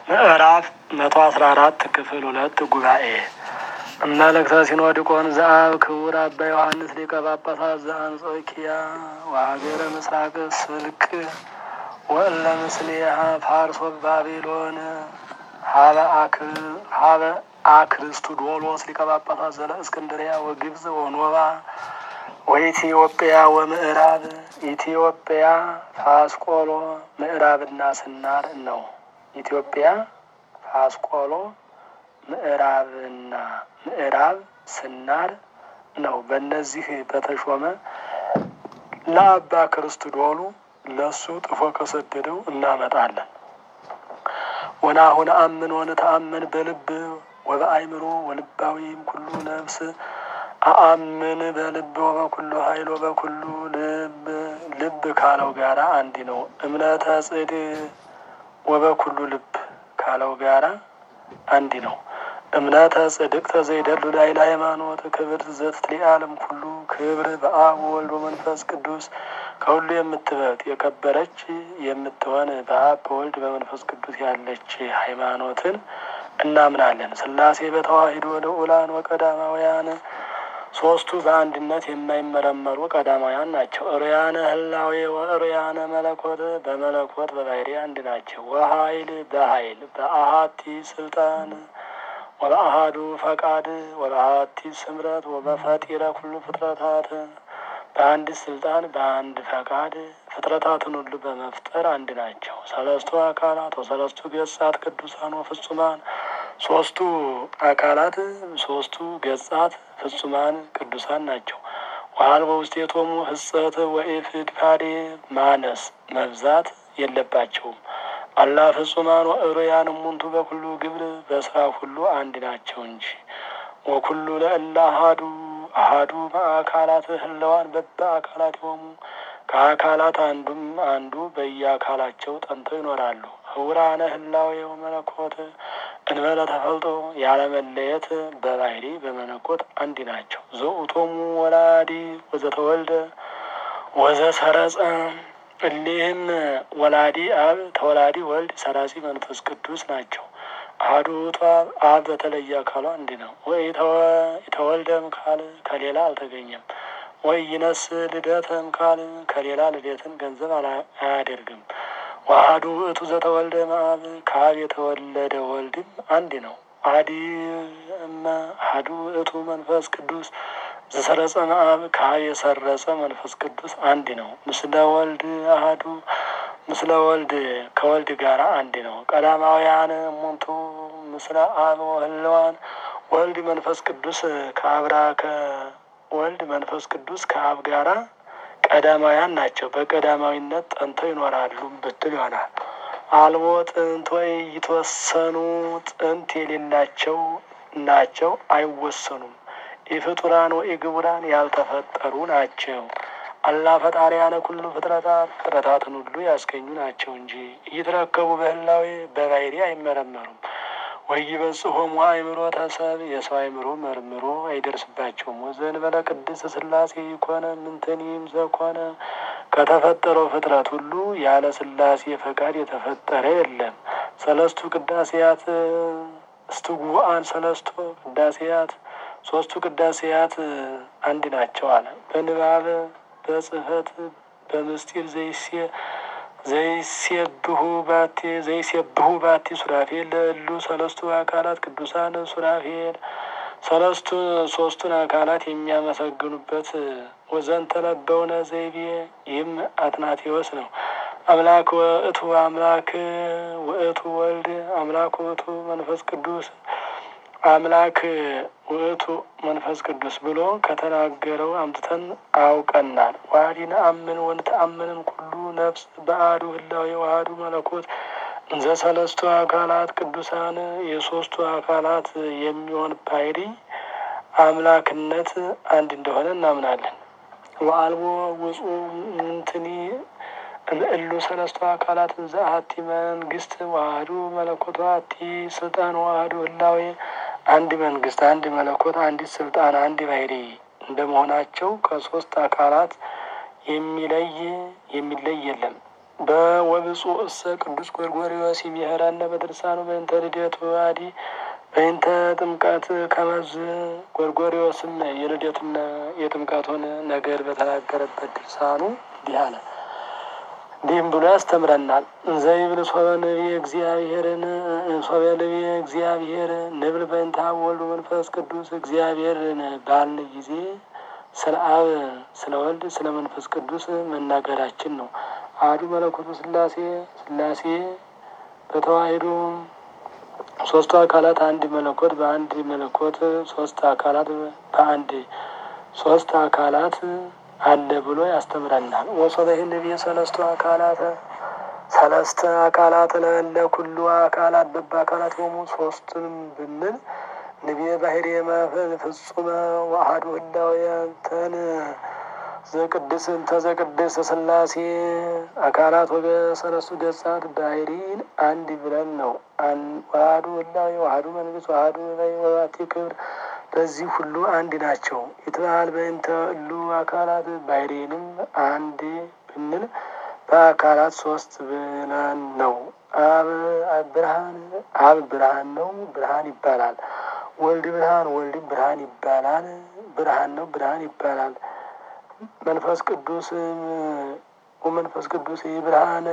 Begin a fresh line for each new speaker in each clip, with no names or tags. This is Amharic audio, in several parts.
ምዕራፍ መቶ አስራ አራት ክፍል ሁለት ጉባኤ መልእክተ ሲኖዲቆን ዘአብ ክቡር አባ ዮሐንስ ሊቀ ጳጳሳት ዘአንጾኪያ ወሀገረ ምስራቅ ስልክ ወእለ ምስሌሃ ፋርሶ ባቢሎን ሀበ አክርስቶዶሎስ ሊቀ ጳጳሳት ዘለ እስክንድሪያ ወግብጽ ወኖባ ወኢትዮጵያ ወምዕራብ ኢትዮጵያ ፋስቆሎ ምዕራብና ስናር ነው። ኢትዮጵያ ፋስቆሎ ምዕራብና ምዕራብ ስናር ነው። በእነዚህ በተሾመ ለአባ ክርስቶዶሉ ለሱ ጥፎ ከሰደደው እናመጣለን። ወናሁን አምን ወንተአምን በልብ ወበአይምሮ ወልባዊም ኩሉ ነፍስ አአምን በልብ ወበኩሉ ኃይል ወበኩሉ ልብ ልብ ካለው ጋራ አንድ ነው። እምነተ ጽድ ወበኩሉ ልብ ካለው ጋራ አንድ ነው። እምነተ ጽድቅተ ዘይደሉ ላይ ለሃይማኖት ክብርት ዘትለዓለም ኩሉ ክብር በአብ ወልድ ወመንፈስ ቅዱስ ከሁሉ የምትበልጥ የከበረች የምትሆን በአብ በወልድ በመንፈስ ቅዱስ ያለች ሃይማኖትን እናምናለን። ሥላሴ በተዋሂዶ ልዑላን ወቀዳማውያን ሶስቱ በአንድነት የማይመረመሩ ቀዳማውያን ናቸው። እርያነ ህላዌ ወእርያነ መለኮት በመለኮት በባህሪ አንድ ናቸው። ወሀይል በሀይል በአሀቲ ስልጣን ወበአሀዱ ፈቃድ ወበአሀቲ ስምረት ወበፈጢረ ኩሉ ፍጥረታት በአንድ ስልጣን በአንድ ፈቃድ ፍጥረታትን ሁሉ በመፍጠር አንድ ናቸው። ሰለስቱ አካላት ወሰለስቱ ገጻት ቅዱሳን ወፍጹማን ሶስቱ አካላት ሶስቱ ገጻት ፍጹማን ቅዱሳን ናቸው። ዋል በውስጤቶሙ ህጸት ወኢፍድፋዴ ማነስ መብዛት የለባቸውም። አላ ፍጹማን ወእሩያን እሙንቱ በኩሉ ግብር በስራ ሁሉ አንድ ናቸው እንጂ ወኩሉ ለእለ አሃዱ አሃዱ በአካላት ህለዋን በበ አካላት የሆሙ ከአካላት አንዱም አንዱ በየአካላቸው ጠንተው ይኖራሉ። ህውራነ ህላዌ ወመለኮት እንበለ ተፈልጦ ያለመለየት በባህሪ በመለኮት አንድ ናቸው። ዘውቶሙ ወላዲ ወዘተወልደ ወዘሰረጸ እሊህም ወላዲ አብ ተወላዲ ወልድ ሰራጺ መንፈስ ቅዱስ ናቸው። አሐዱ ውእቱ አብ አብ በተለየ አካሉ አንድ ነው። ወይ የተወልደም ካል ከሌላ አልተገኘም። ወይ ይነስ ልደተም ካል ከሌላ ልደትን ገንዘብ አያደርግም። ዋህዱ ውእቱ ዘተወልደ እምአብ ከአብ የተወለደ ወልድም አንድ ነው። አዲ እመ አሐዱ ውእቱ መንፈስ ቅዱስ ዘሰረጸ እምአብ ከአብ የሰረጸ መንፈስ ቅዱስ አንድ ነው። ምስለ ወልድ አሐዱ ምስለ ወልድ ከወልድ ጋር አንድ ነው። ቀዳማውያን እሙንቱ ምስለ አብ ወህልዋን ወልድ መንፈስ ቅዱስ ከአብራ ከወልድ መንፈስ ቅዱስ ከአብ ጋራ ቀዳማውያን ናቸው። በቀዳማዊነት ጠንተው ይኖራሉ ብትል ይሆናል። አልቦ ጥንት ወይ ይተወሰኑ ጥንት የሌላቸው ናቸው፣ አይወሰኑም። ኢፍጡራን ወኢግቡራን ያልተፈጠሩ ናቸው። አላ ፈጣሪያነ ኩሉ ፍጥረታት ፍጥረታትን ሁሉ ያስገኙ ናቸው እንጂ እየተረከቡ በህላዌ በባህሪ አይመረመሩም። ወይበጽሖሙ አእምሮ ተሰብ የሰው አእምሮ መርምሮ አይደርስባቸውም። ወዘእንበለ ቅድስት ሥላሴ ይኮነ ምንትኒም ዘኮነ ከተፈጠረው ፍጥረት ሁሉ ያለ ሥላሴ ፈቃድ የተፈጠረ የለም። ሰለስቱ ቅዳሴያት እስትጉአን ሰለስቱ ቅዳሴያት ሶስቱ ቅዳሴያት አንድ ናቸው አለ። በንባብ በጽህፈት በምስጢር ዘይሴ ዘይሴብሁ ባቴ ዘይሴብሁ ባቲ ሱራፌል ለእሉ ሰለስቱ አካላት ቅዱሳን ሱራፌል ሰለስቱ ሶስቱን አካላት የሚያመሰግኑበት ወዘንተ ለበውነ ዘይቤ ይህም አትናቴዎስ ነው። አምላክ ውእቱ አምላክ ውእቱ ወልድ አምላክ ውእቱ መንፈስ ቅዱስ አምላክ ውእቱ መንፈስ ቅዱስ ብሎ ከተናገረው አምጥተን አውቀናል። ዋዲነ አምን ወንተአምንም ኩሉ ነፍስ በአሐዱ ህላዌ ወአሐዱ መለኮት እንዘ ሰለስቱ አካላት ቅዱሳን የሶስቱ አካላት የሚሆን ባሕሪ አምላክነት አንድ እንደሆነ እናምናለን። ወአልቦ ውጹ ምንትኒ እምእሉ ሰለስቱ አካላት እንዘ አሐቲ መንግስት ወአሐዱ መለኮት ወአሐቲ ስልጣን ወአሐዱ ህላዌ አንድ መንግስት፣ አንድ መለኮት፣ አንዲት ስልጣን፣ አንድ ባሕሪ እንደመሆናቸው ከሶስት አካላት የሚለይ የሚለይ የለም። በወብፁዕ እሰ ቅዱስ ጎርጎርዮስ ይምህረነ በድርሳኑ በእንተ ልደቱ አዲ በእንተ ጥምቀት ከመዝ ጎርጎርዮስም የልደቱና የጥምቀቱን ነገር በተናገረበት ድርሳኑ እንዲህ አለ። እንዲህም ብሎ ያስተምረናል። ዘይብል ሶበ ነቢየ እግዚአብሔርን ሶበ ነቢየ እግዚአብሔር ንብል በእንተ አብ ወልድ መንፈስ ቅዱስ እግዚአብሔርን ባልን ጊዜ ስለ አብ ስለ ወልድ ስለ መንፈስ ቅዱስ መናገራችን ነው። አሐዱ መለኮቱ ስላሴ ስላሴ በተዋሂዶ ሶስቱ አካላት አንድ መለኮት በአንድ መለኮት ሶስት አካላት በአንድ ሶስት አካላት አለ ብሎ ያስተምረናል። ወሶበ ይህንብየ ሰለስቱ አካላት ሰለስተ አካላት ለእለ ኩሉ አካላት በበ አካላት የሆኑ ሶስትንም ብንል ንብየ ባህር ፍጹመ ዋህዱ ህላውያንተን ዘቅድስ እንተ ዘቅድስ ስላሴ አካላት ወገ ሰለስቱ ገጻት ባህሪን አንድ ብለን ነው። ዋህዱ ህላዊ ዋህዱ መንግስት ዋህዱ ላይ ወባቲ ክብር በዚህ ሁሉ አንድ ናቸው። ይትበሃል በእንተ እሉ አካላት ባህሪንም አንድ ብንል በአካላት ሶስት ብለን ነው። አብ ብርሃን አብ ብርሃን ነው፣ ብርሃን ይባላል። ወልድ ብርሃን ወልድ ብርሃን ይባላል፣ ብርሃን ነው፣ ብርሃን ይባላል። መንፈስ ቅዱስም ወመንፈስ ቅዱስ ብርሃን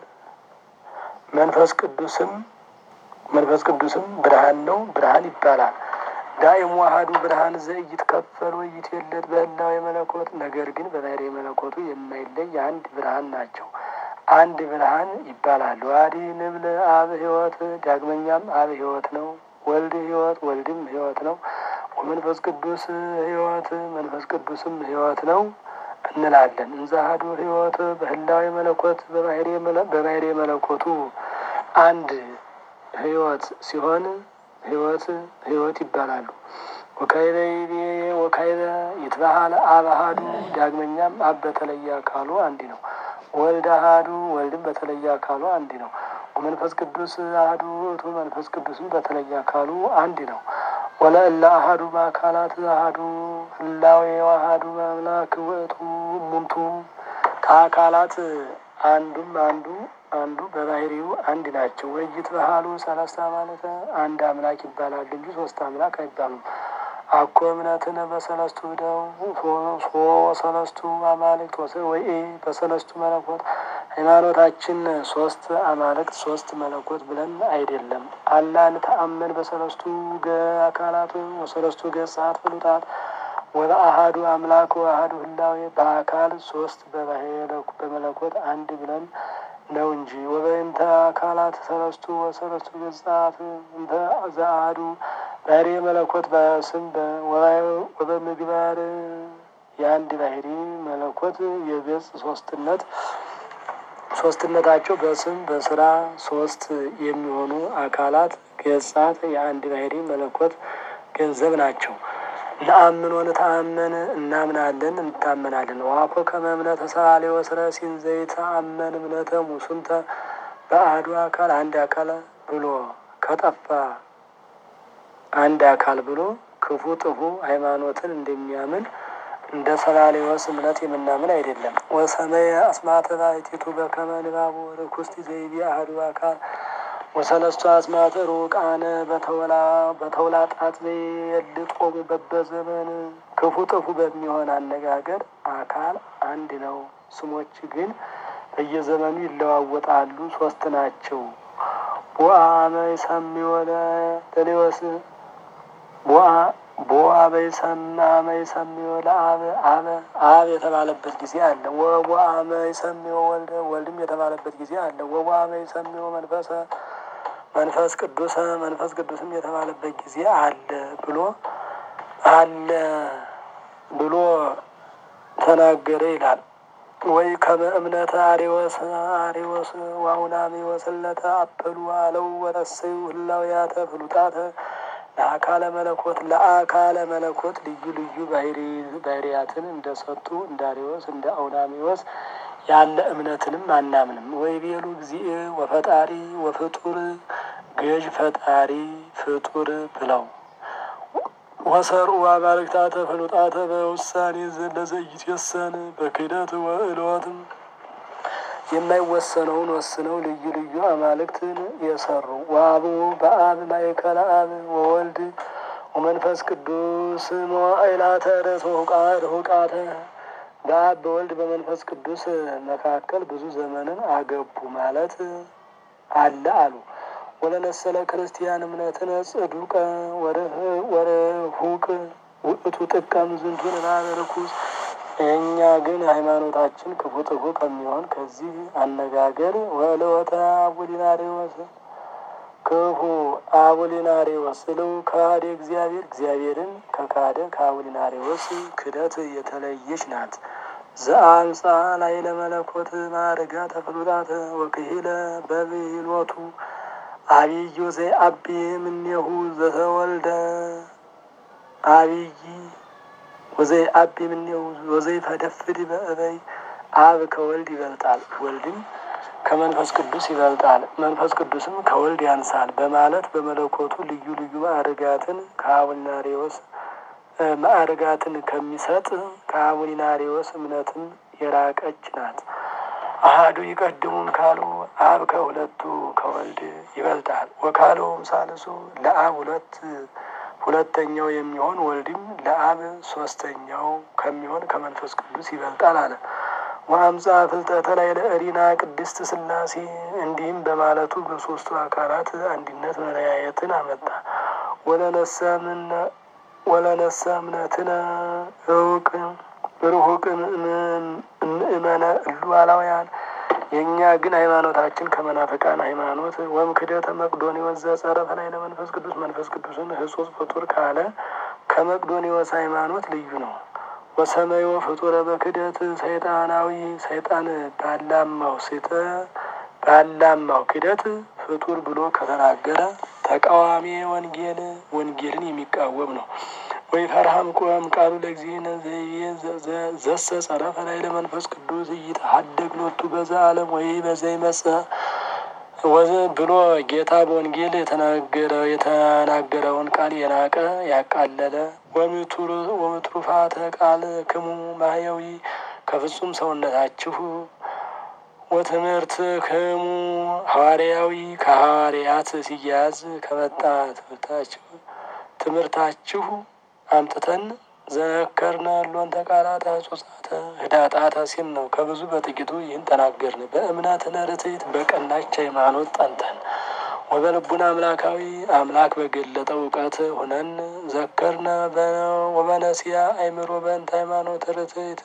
መንፈስ ቅዱስም መንፈስ ቅዱስም ብርሃን ነው፣ ብርሃን ይባላል። ዳይሙ ዋህዱ ብርሃን ዘኢይትከፈል ወኢይትወለድ በህላዌ መለኮት ነገር ግን በባሕርይ መለኮቱ የማይለይ አንድ ብርሃን ናቸው። አንድ ብርሃን ይባላል። ዋዲ ንብል አብ ሕይወት ዳግመኛም አብ ሕይወት ነው፣ ወልድ ሕይወት ወልድም ሕይወት ነው፣ ወመንፈስ ቅዱስ ሕይወት መንፈስ ቅዱስም ሕይወት ነው እንላለን። እንዘ አሐዱ ሕይወት በህላዌ መለኮት በባሕርይ መለኮቱ አንድ ሕይወት ሲሆን ሕይወት ሕይወት ይባላሉ። ወካይበ ወካይበ ይትበሃል አብ አሐዱ ዳግመኛም አብ በተለየ አካሉ አንድ ነው። ወልድ አሐዱ ወልድም በተለየ አካሉ አንድ ነው። ወመንፈስ ቅዱስ አሐዱ ውእቱ መንፈስ ቅዱስም በተለየ አካሉ አንድ ነው። ወለእለ አሐዱ በአካላት አሐዱ ህላዌ አሐዱ አምላክ ውእቱ እሙንቱ ከአካላት አንዱም አንዱ አንዱ በባህሪው አንድ ናቸው። ወይት ባህሉ ሰለስተ ማለት አንድ አምላክ ይባላል እንጂ ሶስት አምላክ አይባሉም። አኮ እምነትን በሰለስቱ ደው ሶ ሰለስቱ አማልክት ወሰ ወይ በሰለስቱ መለኮት ሃይማኖታችን ሶስት አማልክት ሶስት መለኮት ብለን አይደለም። አላን ተአመን በሰለስቱ አካላት ወሰለስቱ ገጻት ፍሉጣት ወበአሃዱ አምላክ ወአሃዱ ህላዌ በአካል ሶስት በመለኮት አንድ ብለን ነው እንጂ ወበእንተ አካላት ሰለስቱ ወሰለስቱ ገጻት እንተ ዘአሐዱ ባሕርይ መለኮት በስም ወበምግባር የአንድ ባሕርይ መለኮት የገጽ ሶስትነት ሶስትነታቸው በስም በስራ ሶስት የሚሆኑ አካላት ገጻት የአንድ ባሕርይ መለኮት ገንዘብ ናቸው። ነአምን ወንተአመን እናምናለን እንታመናለን። ዋኮ ከመ እምነተ ሰአሊ ወስረሲን ዘይተአመን እምነተ ሙሱንተ በአሐዱ አካል አንድ አካል ብሎ ከጠፋ አንድ አካል ብሎ ክፉ ጥፉ ሃይማኖትን እንደሚያምን እንደ ሰላሌዎስ እምነት የምናምን አይደለም። ወሰመየ አስማተ ባሕቲቱ በከመ ንባቡ ርኩስቲ ዘይቤ አሐዱ አካል ወሰለስቱ አስማተ ሩቃነ በተውላጣት የልጦሙ በበዘመን ክፉ ጥፉ በሚሆን አነጋገር አካል አንድ ነው። ስሞች ግን በየዘመኑ ይለዋወጣሉ፣ ሶስት ናቸው። ቦአመ ይሰምዮ ለሌዎስ ቦአ በይሰማመ ይሰምዮ ለአብ አበ አብ የተባለበት ጊዜ አለ። ወቦአመ ይሰምዮ ወልደ ወልድም የተባለበት ጊዜ አለ። ወቦአመ ይሰምዮ መንፈሰ መንፈስ ቅዱስ መንፈስ ቅዱስም የተባለበት ጊዜ አለ ብሎ አለ ብሎ ተናገረ ይላል። ወይ ከመ እምነተ አሬወስ አሬወስ ዋውናሜወስ ለተ አበሉ አለው ወረሰዩ ህላውያተ ፍሉጣተ ለአካለ መለኮት ለአካለ መለኮት ልዩ ልዩ ባህርያትን እንደሰጡ እንደ አሬወስ እንደ አውናሜወስ ያለ እምነትንም አናምንም። ወይ ቤሉ እግዚእ ወፈጣሪ ወፍጡር ገዥ ፈጣሪ ፍጡር ብለው ወሰርኡ አማልክታተ ፍሉጣተ በውሳኔ ለዘይትየሰን በክህደት ወእልወትም የማይወሰነውን ወስነው ልዩ ልዩ አማልክትን የሰሩ ወአብ በአብ ማእከለ አብ ወወልድ ወመንፈስ ቅዱስ መዋዕላተ ርሁቃተ በአብ በወልድ በመንፈስ ቅዱስ መካከል ብዙ ዘመንን አገቡ ማለት አለ አሉ። ወለነሰለ ክርስቲያን እምነትን ጽዱቀ ወርሁቅ ውእቱ ጥቀም ዝንቱን እባብ ርኩስ። እኛ ግን ሃይማኖታችን ክፉ ጥፉ ከሚሆን ከዚህ አነጋገር ወለወተ አቡሊናሪዎስ ክፉ አቡሊናሪዎስ ስለው ከሃደ እግዚአብሔር እግዚአብሔርን ከካደ ከአቡሊናሪዎስ ክደት የተለየች ናት። ዘአምፃ ላይ ለመለኮት ማርጋ ተፍሉጣተ ወክሂለ በብሂሎቱ አብዩ ዘይ አቢ እምኔሁ ዘተወልደ አብይ ወዘይ አቢ እምኔሁ ወዘይ ፈደፍድ በእበይ አብ ከወልድ ይበልጣል፣ ወልድም ከመንፈስ ቅዱስ ይበልጣል፣ መንፈስ ቅዱስም ከወልድ ያንሳል በማለት በመለኮቱ ልዩ ልዩ ማዕርጋትን ከአቡሊናሪዎስ ማዕርጋትን ከሚሰጥ ከአቡሊናሪዎስ እምነትም የራቀች ናት። አሃዱ ይቀድሙን ካሉ አብ ከሁለቱ ከወልድ ይበልጣል። ወካለውም ሳልሱ ለአብ ሁለት ሁለተኛው የሚሆን ወልድም ለአብ ሶስተኛው ከሚሆን ከመንፈስ ቅዱስ ይበልጣል አለ። ወአምፃ ፍልጠተ ላይ ለእሪና ቅድስት ሥላሴ እንዲህም በማለቱ በሶስቱ አካላት አንድነት መለያየትን አመጣ። ወለነሰምነ ወለነሰ እምነትነ እውቅ ርሁቅ ምእመነ እሉ አላውያን የእኛ ግን ሃይማኖታችን ከመናፍቃን ሃይማኖት ወም ክደተ መቅዶኒዎስ ዘጸረፈ ላይ ለመንፈስ ቅዱስ መንፈስ ቅዱስን ህጹጽ ፍጡር ካለ ከመቅዶኒዎስ ሃይማኖት ልዩ ነው። ወሰመዮ ፍጡረ በክደት ሰይጣናዊ ሰይጣን ባላማው ሴተ ባላማው ክደት ፍጡር ብሎ ከተናገረ ተቃዋሚ ወንጌል ወንጌልን የሚቃወም ነው። ወይ ፈርሃም ቆም ቃሉ ለእግዚእነ ዘሰ ጸረፈ ላይ ለመንፈስ ቅዱስ እይተሀደግ ሎቱ በዛ ዓለም ወይ በዘ ይመጽእ ወዘ ብሎ ጌታ በወንጌል የተናገረ የተናገረውን ቃል የናቀ ያቃለለ ወምትሩፋተ ቃል ክሙ ማህያዊ ከፍጹም ሰውነታችሁ ወትምህርት ክሙ ሐዋርያዊ ከሐዋርያት ሲያያዝ ከመጣ ትምህርታችሁ ትምህርታችሁ አምጥተን ዘከርነ ሎን ተቃላተ ጾጻተ ህዳጣተ ሲል ነው። ከብዙ በጥቂቱ ይህን ተናገርን። በእምነት ለርትዕት በቀናች ሃይማኖት ጠንተን ወበልቡና አምላካዊ አምላክ በገለጠው እውቀት ሁነን ዘከርነ ወበነሲያ አይምሮ በእንተ ሃይማኖት ርትዕት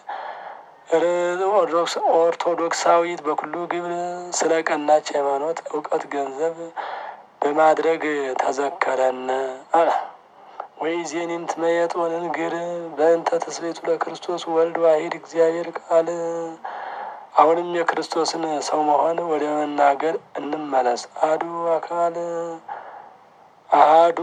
ኦርቶዶክሳዊት በኩሉ ግብር ስለ ቀናች ሃይማኖት እውቀት ገንዘብ በማድረግ ተዘከረን አለ። ወይ ዜኒን ትመየጥ ወንንግር በእንተ ተስቤቱ ለክርስቶስ ወልድ ዋሂድ እግዚአብሔር ቃል። አሁንም የክርስቶስን ሰው መሆን ወደ መናገር እንመለስ። አሐዱ አካል አሐዱ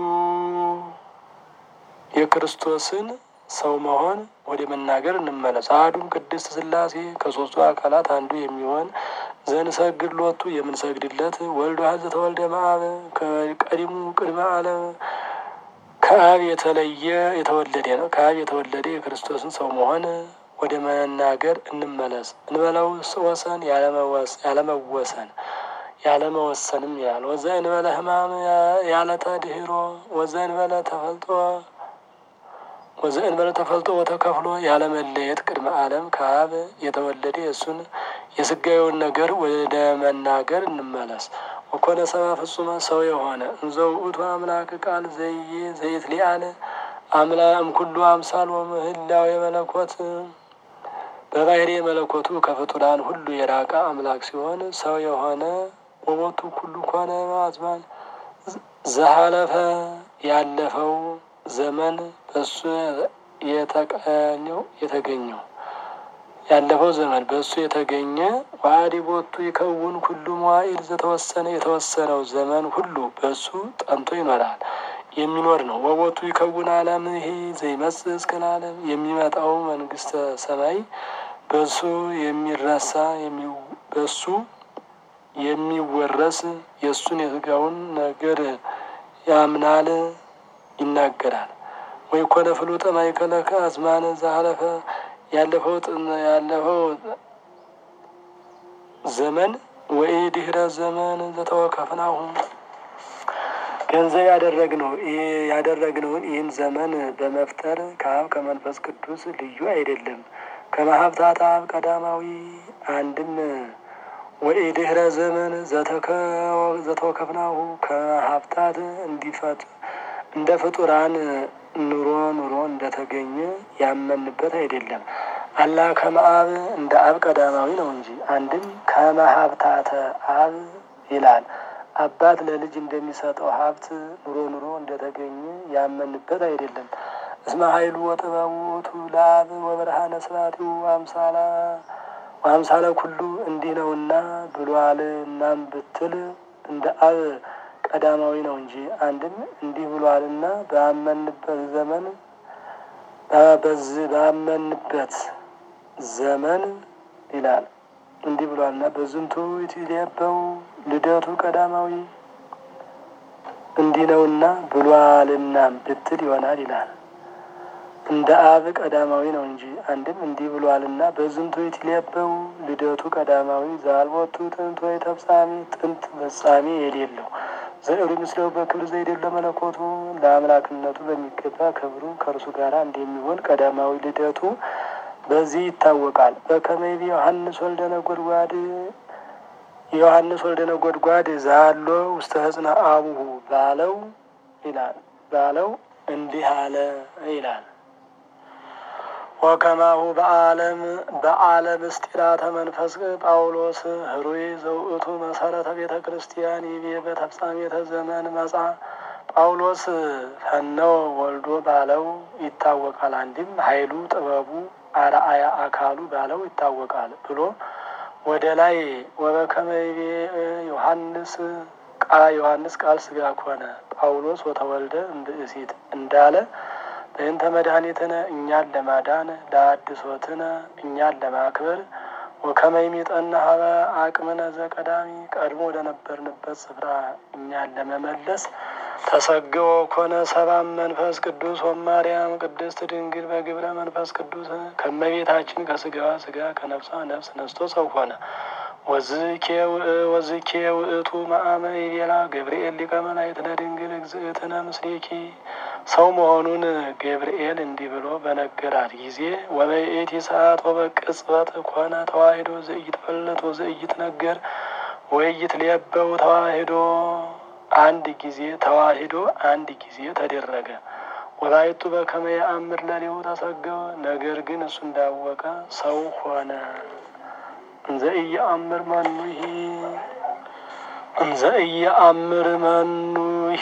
የክርስቶስን ሰው መሆን ወደ መናገር እንመለስ። አሐዱም ቅድስት ሥላሴ ከሦስቱ አካላት አንዱ የሚሆን ዘንሰግድ ሎቱ የምንሰግድለት ወልድ ዋህድ ዘተወልደ እምአብ ከቀዲሙ ቅድመ ዓለም ከአብ የተለየ የተወለደ ነው። ከአብ የተወለደ የክርስቶስን ሰው መሆን ወደ መናገር እንመለስ። እንበለው ወሰን ያለመወሰን ያለመወሰንም ያህል ወዘ እንበለ ሕማም ያለ ተድህሮ ወዘ እንበለ ተፈልጦ ወዘ እንበለ ተፈልጦ ወተከፍሎ ያለመለየት ቅድመ ዓለም ከአብ የተወለደ የእሱን የስጋዊውን ነገር ወደ መናገር እንመለስ። ወኮነ ሰባ ፍጹመ ሰው የሆነ እንዘ ውእቱ አምላክ ቃል ዘዬ ዘይት ሊአለ አምላ እምኩሉ አምሳል ወምህላው የመለኮት በባህሪ መለኮቱ ከፍጡራን ሁሉ የራቀ አምላክ ሲሆን ሰው የሆነ ወቦቱ ኩሉ ኮነ አዝማን ዘሀለፈ ያለፈው ዘመን በሱ የተቀኘው የተገኘው ያለፈው ዘመን በእሱ የተገኘ ዋዲ ቦቱ ይከውን ኩሉ መዋዕል ዘተወሰነ የተወሰነው ዘመን ሁሉ በእሱ ጠንቶ ይኖራል የሚኖር ነው። ወቦቱ ይከውን ዓለም ይሄ ዘይመጽእ እስከ ለዓለም የሚመጣው መንግስተ ሰማይ በእሱ የሚረሳ በእሱ የሚወረስ የእሱን የስጋውን ነገር ያምናል ይናገራል። ወይ ኮነ ፍሉጠ ማእከለ ከአዝማነ ዘሀለፈ ያለፈው ያለፈው ዘመን ወይ ድህረ ዘመን ዘተወከፍናሁ ገንዘብ ያደረግነው ያደረግነውን ይህን ዘመን በመፍጠር ከአብ ከመንፈስ ቅዱስ ልዩ አይደለም። ከመሀብታት አብ ቀዳማዊ አንድም ወይ ድህረ ዘመን ዘተወከፍናሁ ከሀብታት እንዲፈት እንደ ፍጡራን ኑሮ ኑሮ እንደተገኘ ያመንበት አይደለም። አላ ከመአብ እንደ አብ ቀዳማዊ ነው እንጂ አንድም ከመሀብታተ አብ ይላል። አባት ለልጅ እንደሚሰጠው ሀብት ኑሮ ኑሮ እንደተገኘ ያመንበት አይደለም። እስመ ኃይሉ ወጥበቡ ውእቱ ለአብ ወብርሃነ ስብሐቲሁ አምሳላ አምሳለ ኩሉ እንዲህ ነውና ብሏል። እናም ብትል እንደ አብ ቀዳማዊ ነው እንጂ አንድም እንዲህ ብሏልና ባመንበት ዘመን በዚህ ባመንበት ዘመን ይላል እንዲህ ብሏልና በዝንቱ ይትሌበው ልደቱ ቀዳማዊ እንዲህ ነውና ብሏልና ብትል ይሆናል ይላል። እንደ አብ ቀዳማዊ ነው እንጂ አንድም እንዲህ ብሏልና በዝንቱ ይትሌበው ልደቱ ቀዳማዊ ዛልቦቱ ጥንት ወይ ተፍጻሚ ጥንት ፈጻሚ የሌለው ዘእሩ ምስለው በክብር ዘይደለ መለኮቱ ለአምላክነቱ በሚገባ ክብሩ ከእርሱ ጋር እንደሚሆን ቀዳማዊ ልደቱ በዚህ ይታወቃል። በከመይቢ ዮሐንስ ወልደ ነጎድጓድ ዮሐንስ ወልደ ነጎድጓድ ዛሎ ውስተ ህጽነ አቡሁ ባለው ይላል ባለው እንዲህ አለ ይላል። ወከማሁ በአለም በአለም ምስጢራተ መንፈስ ጳውሎስ ህሩይ ዘውእቱ መሰረተ ቤተ ክርስቲያን ይቤ በተፍጻሜተ ዘመን መጻ ጳውሎስ ፈነወ ወልዶ ባለው ይታወቃል። አንድም ኃይሉ ጥበቡ አርአያ አካሉ ባለው ይታወቃል ብሎ ወደ ላይ ወበከመይቤ ዮሐንስ ቃ ዮሐንስ ቃል ስጋ ኮነ ጳውሎስ ወተወልደ እምብእሲት እንዳለ በእንተ መድኃኒትነ እኛን ለማዳን ለአድሶትነ እኛን ለማክበር ወከመይሚጠና ሀበ አቅምነ ዘቀዳሚ ቀድሞ ወደነበርንበት ስፍራ እኛን ለመመለስ ተሰግቦ ኮነ ሰባም መንፈስ ቅዱስ ወማርያም ቅድስት ድንግል በግብረ መንፈስ ቅዱስ ከመቤታችን ከስጋዋ ስጋ ከነፍሷ ነፍስ ነስቶ ሰው ሆነ። ወዝኬ ውእቱ መአመ ይቤላ ገብርኤል ሊቀ መላእክት ለድንግል እግዝእትነ ምስሌኪ ሰው መሆኑን ገብርኤል እንዲህ ብሎ በነገራት ጊዜ ወበይእቲ ሰዓት ወበቅጽበት ኮነ ተዋሂዶ ዘኢይትፈለጥ ወዘኢይትነገር ወኢይትሌበው ተዋሂዶ አንድ ጊዜ ተዋሂዶ አንድ ጊዜ ተደረገ። ወላይቱ በከመ የአምር ለሊሁ ተሰገወ። ነገር ግን እሱ እንዳወቀ ሰው ሆነ። እንዘ ኢየአምር መኑሂ እንዘ ኢየአምር መኑሂ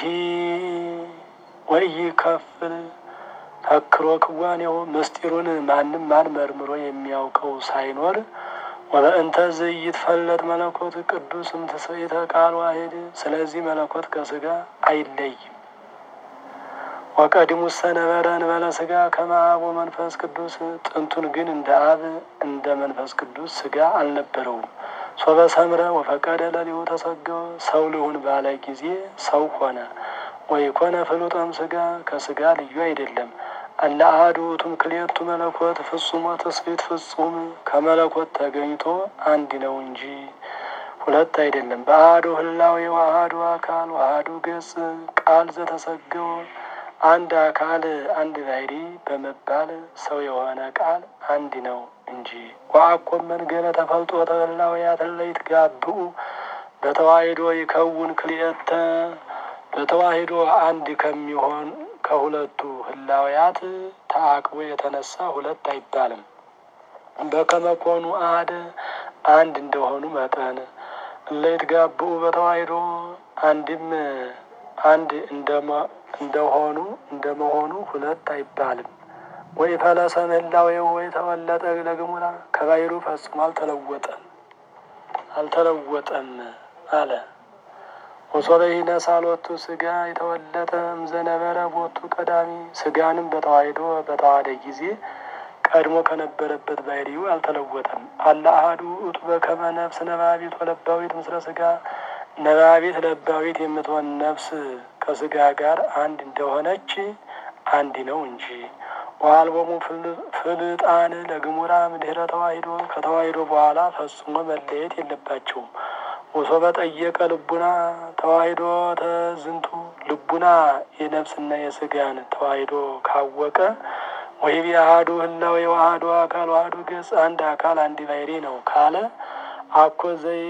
ወኢይከፍል ተክሮ ክዋኔው ምስጢሩን ማንም ማን መርምሮ የሚያውቀው ሳይኖር ወበእንተ ዘኢይትፈለጥ መለኮት ቅዱስ እምትስብእተ ቃል ዋሂድ። ስለዚህ መለኮት ከስጋ አይለይም። ወቀድሙሰ ነበረ እንበለ ስጋ ከመ አብ ወመንፈስ ቅዱስ። ጥንቱን ግን እንደ አብ እንደ መንፈስ ቅዱስ ስጋ አልነበረውም። ሶበ ሰምረ ወፈቀደ ለሊሁ ተሰገወ። ሰው ልሁን ባለ ጊዜ ሰው ሆነ። ወይኮነ ፍሉጠም ስጋ ከስጋ ልዩ አይደለም። አለ አሐዱ ውእቱ ክልኤቱ መለኮት ፍጹም ወትስብእት ፍጹም ከመለኮት ተገኝቶ አንድ ነው እንጂ ሁለት አይደለም። በአሐዱ ህላዌ ወአሐዱ አካል ወአሐዱ ገጽ ቃል ዘተሰገወ አንድ አካል አንድ ባሕሪ በመባል ሰው የሆነ ቃል አንድ ነው እንጂ ወአኮ መንገለ ተፈልጦ ተህላውያት እለ ይትጋብኡ በተዋሂዶ ይከውን ክልኤተ በተዋሂዶ አንድ ከሚሆን ከሁለቱ ህላውያት ተአቅቦ የተነሳ ሁለት አይባልም። በከመኮኑ አሐደ አንድ እንደሆኑ መጠን እለ ይትጋብኡ በተዋሂዶ አንድም አንድ እንደሆኑ እንደመሆኑ ሁለት አይባልም። ወይ ፈለሰ ምህላዌው ወይ ተወለጠ ለግሙራ ከባሕሩ ፈጽሞ አልተለወጠም አልተለወጠም አለ። ወሶበ ይነሣ ሎቱ ስጋ የተወለጠ እምዘነበረ ቦቱ ቀዳሚ ስጋንም በተዋሂዶ በተዋሃደ ጊዜ ቀድሞ ከነበረበት ባሕሪው አልተለወጠም። አለ አሐዱ ውእቱ በከመ ነፍስ ነባቢት ወለባዊት ምስለ ስጋ ነባቢት ለባዊት የምትሆን ነፍስ ከስጋ ጋር አንድ እንደሆነች አንድ ነው እንጂ ወአልቦሙ ፍልጣን ለግሙራ ምድህረ ተዋሂዶ ከተዋሂዶ በኋላ ፈጽሞ መለየት የለባቸውም። ወሶበ ጠየቀ ልቡና ተዋሂዶ ተዝንቱ ልቡና የነፍስና የስጋን ተዋሂዶ ካወቀ ወይብ አሐዱ ህላዌ ወአሐዱ አካል ወአሐዱ ገጽ አንድ አካል አንድ ባሕሪ ነው ካለ አኮ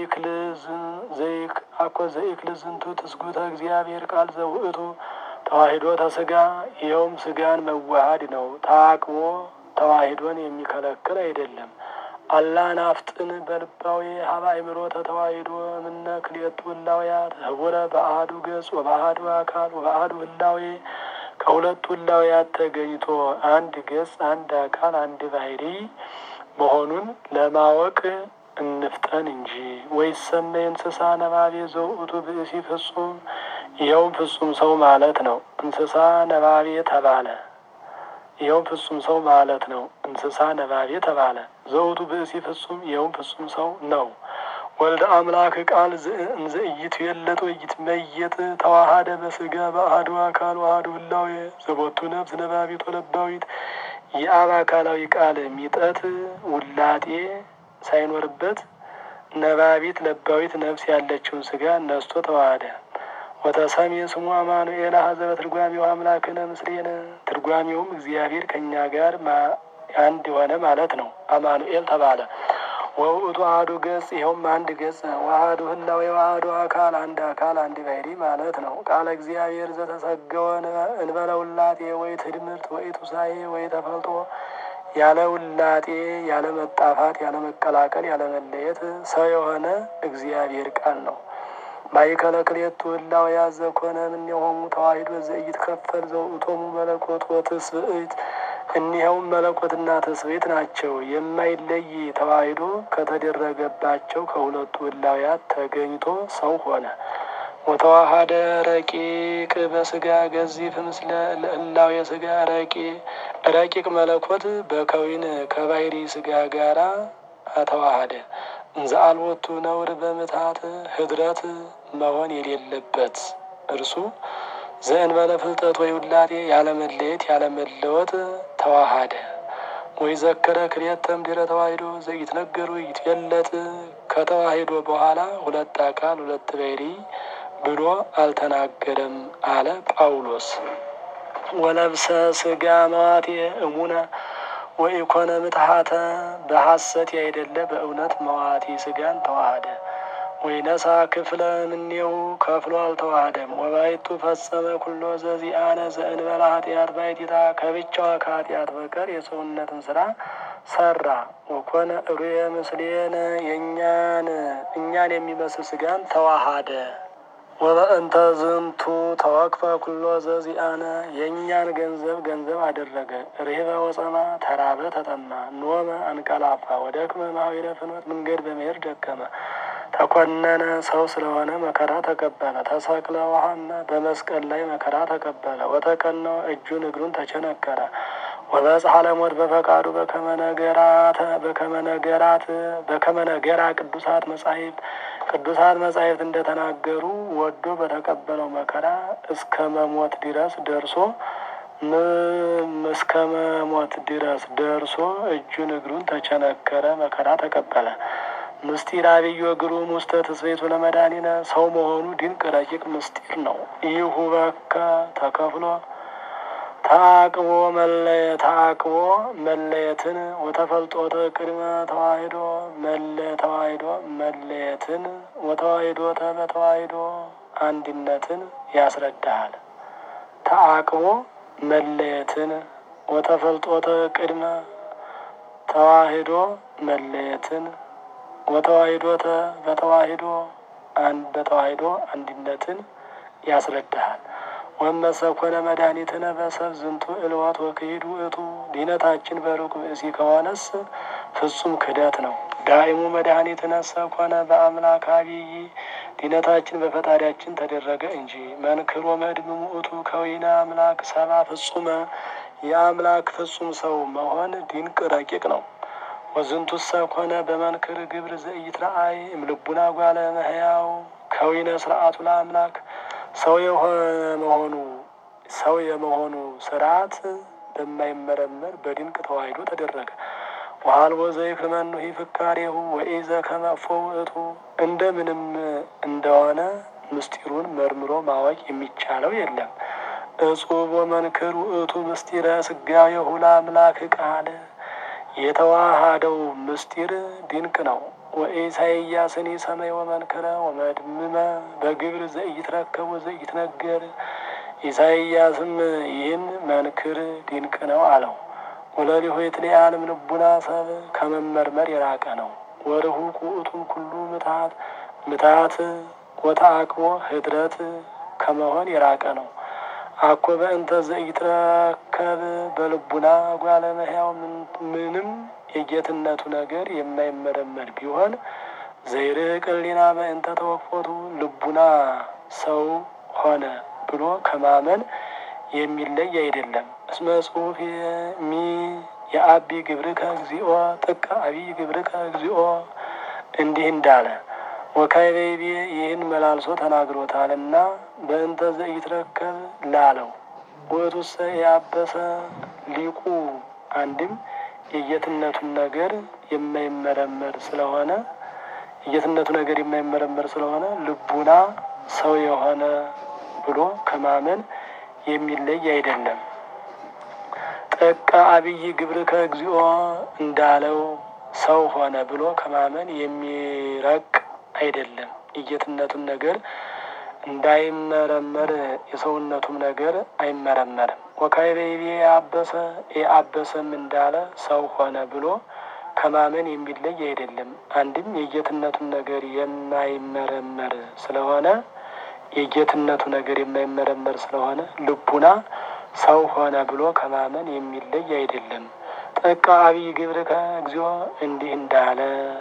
አኮ ዘይክል ዝንቱ ትስጉተ እግዚአብሔር ቃል ዘውእቱ ተዋሂዶ ተስጋ ይኸውም ስጋን መዋሃድ ነው። ታቅቦ ተዋሂዶን የሚከለክል አይደለም። አላ ናፍጥን በልባዊ ሀበ አእምሮ ተተዋሂዶ እምነ ክልኤቱ ህላውያት ህቡረ በአሐዱ ገጽ ወበአሐዱ አካል ወበአሐዱ ህላዌ ከሁለቱ ህላውያት ተገኝቶ አንድ ገጽ አንድ አካል አንድ ባሕሪ መሆኑን ለማወቅ እንፍጠን እንጂ። ወይሰመይ እንስሳ ነባቤ ዘውእቱ ብእሲ ፍጹም ይኸውም ፍጹም ሰው ማለት ነው። እንስሳ ነባቤ ተባለ። ይኸውም ፍጹም ሰው ማለት ነው። እንስሳ ነባቤ ተባለ። ዘውቱ ብእሲ ፍጹም ይኸውም ፍጹም ሰው ነው። ወልደ አምላክ ቃል እንዘ ኢይትዌለጥ ወኢይትመየጥ ተዋሃደ በስጋ በአሐዱ አካል ወአሐዱ ህላዌ ዘቦቱ ነፍስ ነባቢት ወለባዊት የአብ አካላዊ ቃል ሚጠት ውላጤ ሳይኖርበት ነባቢት ለባዊት ነፍስ ያለችውን ስጋ ነስቶ ተዋሃደ። ወተሰሜ ስሙ አማኑኤል አሐዘ በትርጓሜው አምላክነ ምስሌነ ትርጓሜውም እግዚአብሔር ከእኛ ጋር አንድ የሆነ ማለት ነው። አማኑኤል ተባለ። ወውእቱ አሐዱ ገጽ ይኸውም አንድ ገጽ ወአሐዱ ህላዌ ወአሐዱ አካል አንድ አካል አንድ ባሕሪ ማለት ነው። ቃለ እግዚአብሔር ዘተሰገወ እንበለ ውላጤ ወይ ትድምርት ወይ ቱሳኤ ወይ ተፈልጦ ያለ ውላጤ ያለ መጣፋት ያለ መቀላቀል ያለ መለየት ሰው የሆነ እግዚአብሔር ቃል ነው። ማእከለ ክልኤቱ ህላውያት ዘኮነ እምኔሆሙ ተዋሂዶ ዘኢይትከፈል ዘውእቶሙ መለኮት ወትስብእት እኒኸውም መለኮትና ትስብእት ናቸው። የማይለይ ተዋሂዶ ከተደረገባቸው ከሁለቱ ህላውያት ተገኝቶ ሰው ሆነ። ወተዋሃደ ረቂቅ በስጋ ገዚፍ ምስለ ለህላዌ ስጋ ረቂቅ መለኮት በከዊን ከባሕሪ ስጋ ጋራ ተዋሃደ። እንዘ አልቦቱ ነውር በምትሃት ህድረት መሆን የሌለበት እርሱ ዘእንበለ ፍልጠት ወይ ውላጤ ያለመለየት ያለመለወጥ ተዋሃደ። ወይ ዘከረ ክልኤተ እምድኅረ ተዋሂዶ ዘኢትነገሩ ይትገለጥ ከተዋሂዶ በኋላ ሁለት አካል ሁለት ባሕሪ ብሎ አልተናገረም አለ ጳውሎስ። ወለብሰ ስጋ መዋቴ እሙነ ወኢኮነ ምትሃተ በሐሰት ያይደለ በእውነት መዋቲ ስጋን ተዋሃደ። ወይነሳ ክፍለ እምኔሁ ከፍሎ አልተዋሃደም። ወባይቱ ፈጸመ ኩሎ ዘዚአነ ዘእንበለ ኃጢአት ባይቲታ ከብቻዋ ከኃጢአት በቀር የሰውነትን ስራ ሰራ። ወኮነ እሩየ ምስሌነ የእኛን እኛን የሚመስል ስጋን ተዋሃደ። ወበእንተ ዝንቱ ተወክፈ ኩሎ ዘዚአነ የእኛን ገንዘብ ገንዘብ አደረገ። ርህበ ወጸማ ተራበ ተጠማ፣ ኖመ አንቀላፋ፣ ወደክመ ማኅበረ ፍኖት መንገድ በመሄድ ደከመ። ተኮነነ ሰው ስለሆነ መከራ ተቀበለ። ተሰቅለ ወሐመ በመስቀል ላይ መከራ ተቀበለ። ወተቀነወ እጁን እግሩን ተቸነከረ። ወበጽሐ ለሞት በፈቃዱ በከመ ነገራት በከመ ነገራት በከመ ነገራ ቅዱሳት መጻሕፍት ቅዱሳት መጻሕፍት እንደተናገሩ ወዶ በተቀበለው መከራ እስከ መሞት ድረስ ደርሶ እስከ መሞት ድረስ ደርሶ እጁን እግሩን ተቸነከረ፣ መከራ ተቀበለ። ምስጢር አብዮ ግሩም ውስተ ትስብእቱ ለመድኃኒነ ሰው መሆኑ ድንቅ ረቂቅ ምስጢር ነው። ይሁ በከ ተከፍሎ ተአቅቦ መለየ ተአቅቦ መለየትን ወተፈልጦተ ቅድመ ተዋሂዶ መለ ተዋሂዶ መለየትን ወተዋሂዶተ በተዋሂዶ አንድነትን ያስረዳሃል። ተአቅቦ መለየትን ወተፈልጦተ ቅድመ ተዋሂዶ መለየትን ወተዋሂዶተ በተዋሂዶ በተዋሂዶ አንድነትን ያስረዳሃል። ወመሰኮነ መድኃኒትነ በሰብ ዝንቱ እልወት ወክሂድ ውእቱ ድነታችን በሩቅ ብእሲ ከሆነስ ፍጹም ክደት ነው። ዳይሙ መድኃኒትነ ሰኮነ በአምላክ አብይ ድነታችን በፈጣሪያችን ተደረገ እንጂ። መንክሮ መድም ውእቱ ከዊነ አምላክ ሰባ ፍጹመ የአምላክ ፍጹም ሰው መሆን ድንቅ ረቂቅ ነው። ወዝንቱ ሰኮነ በመንክር ግብር ዘኢትረአይ እምልቡና ጓለ መሕያው ከዊነ ስርዓቱ ለአምላክ ሰው የሆነ መሆኑ ሰው የመሆኑ ስርዓት በማይመረመር በድንቅ ተዋሂዶ ተደረገ። ወሀልቦ ዘይክመኑ ፍካሬሁ ወኢዘ ከመፎ ውእቱ እንደምንም እንደሆነ ምስጢሩን መርምሮ ማወቅ የሚቻለው የለም። እጹብ ወመንክር ውእቱ ምስጢረ ስጋዌሁ ለአምላክ ቃል የተዋሃደው ምስጢር ድንቅ ነው። ወኢሳይያስኒ ሰማይ ወመንክረ ወመድምመ በግብር ዘኢትረከብ ወዘኢትነገር ኢሳይያስም ይህን መንክር ድንቅ ነው አለው። ወለሊሁ የትለዓለም ልቡና ሰብ ከመመርመር የራቀ ነው። ወርሁቅ ውእቱም ኩሉ ምትሃት ምትሃት ወተአቅቦ ህድረት ከመሆን የራቀ ነው። አኮ በእንተ ዘኢትረከብ በልቡና ጓለ እመሕያው ምንም የጌትነቱ ነገር የማይመረመር ቢሆን ዘይርቅ ሕሊና በእንተ ተወክፎቱ ልቡና ሰው ሆነ ብሎ ከማመን የሚለይ አይደለም። እስመ ጽሑፍ ሚ የአቢ ግብርከ እግዚኦ ጥቀ አቢይ ግብርከ እግዚኦ እንዲህ እንዳለ ወካይቤቤ ይህን መላልሶ ተናግሮታልና በእንተ ዘኢትረከብ ላለው ውእቱሰ ያበሰ ሊቁ አንድም የጌትነቱን ነገር የማይመረመር ስለሆነ የጌትነቱ ነገር የማይመረመር ስለሆነ ልቡና ሰው የሆነ ብሎ ከማመን የሚለይ አይደለም። ጥቀ አብይ ግብርከ እግዚኦ እንዳለው ሰው ሆነ ብሎ ከማመን የሚረቅ አይደለም። የጌትነቱን ነገር እንዳይመረመር የሰውነቱም ነገር አይመረመርም። ወካይቤቤ የአበሰ የአበሰም እንዳለ ሰው ሆነ ብሎ ከማመን የሚለይ አይደለም። አንድም የጌትነቱን ነገር የማይመረመር ስለሆነ የጌትነቱ ነገር የማይመረመር ስለሆነ ልቡና ሰው ሆነ ብሎ ከማመን የሚለይ አይደለም። ጥቀ አብይ ግብርከ እግዚኦ እንዲህ እንዳለ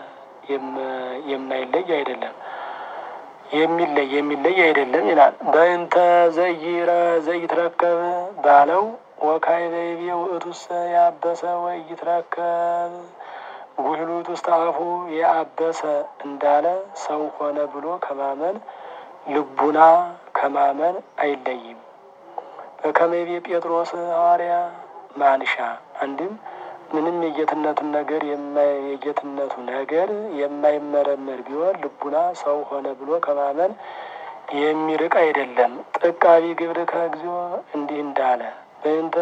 የማይለይ አይደለም የሚለይ የሚለይ አይደለም ይላል። በእንተ ዘይረ ዘይትረከብ ባለው ወካይቤቤ ውእቱሰ ያበሰ ወይትረከብ ጉህሉት ውስጥ አፉ የአበሰ እንዳለ ሰው ሆነ ብሎ ከማመን ልቡና ከማመን አይለይም። በከመቤ ጴጥሮስ ሐዋርያ ማንሻ አንድም ምንም የጌትነቱን ነገር የጌትነቱ ነገር የማይመረመር ቢሆን ልቡና ሰው ሆነ ብሎ ከማመን የሚርቅ አይደለም። ጥቀቢ ግብርከ እግዚኦ እንዲህ እንዳለ በእንተ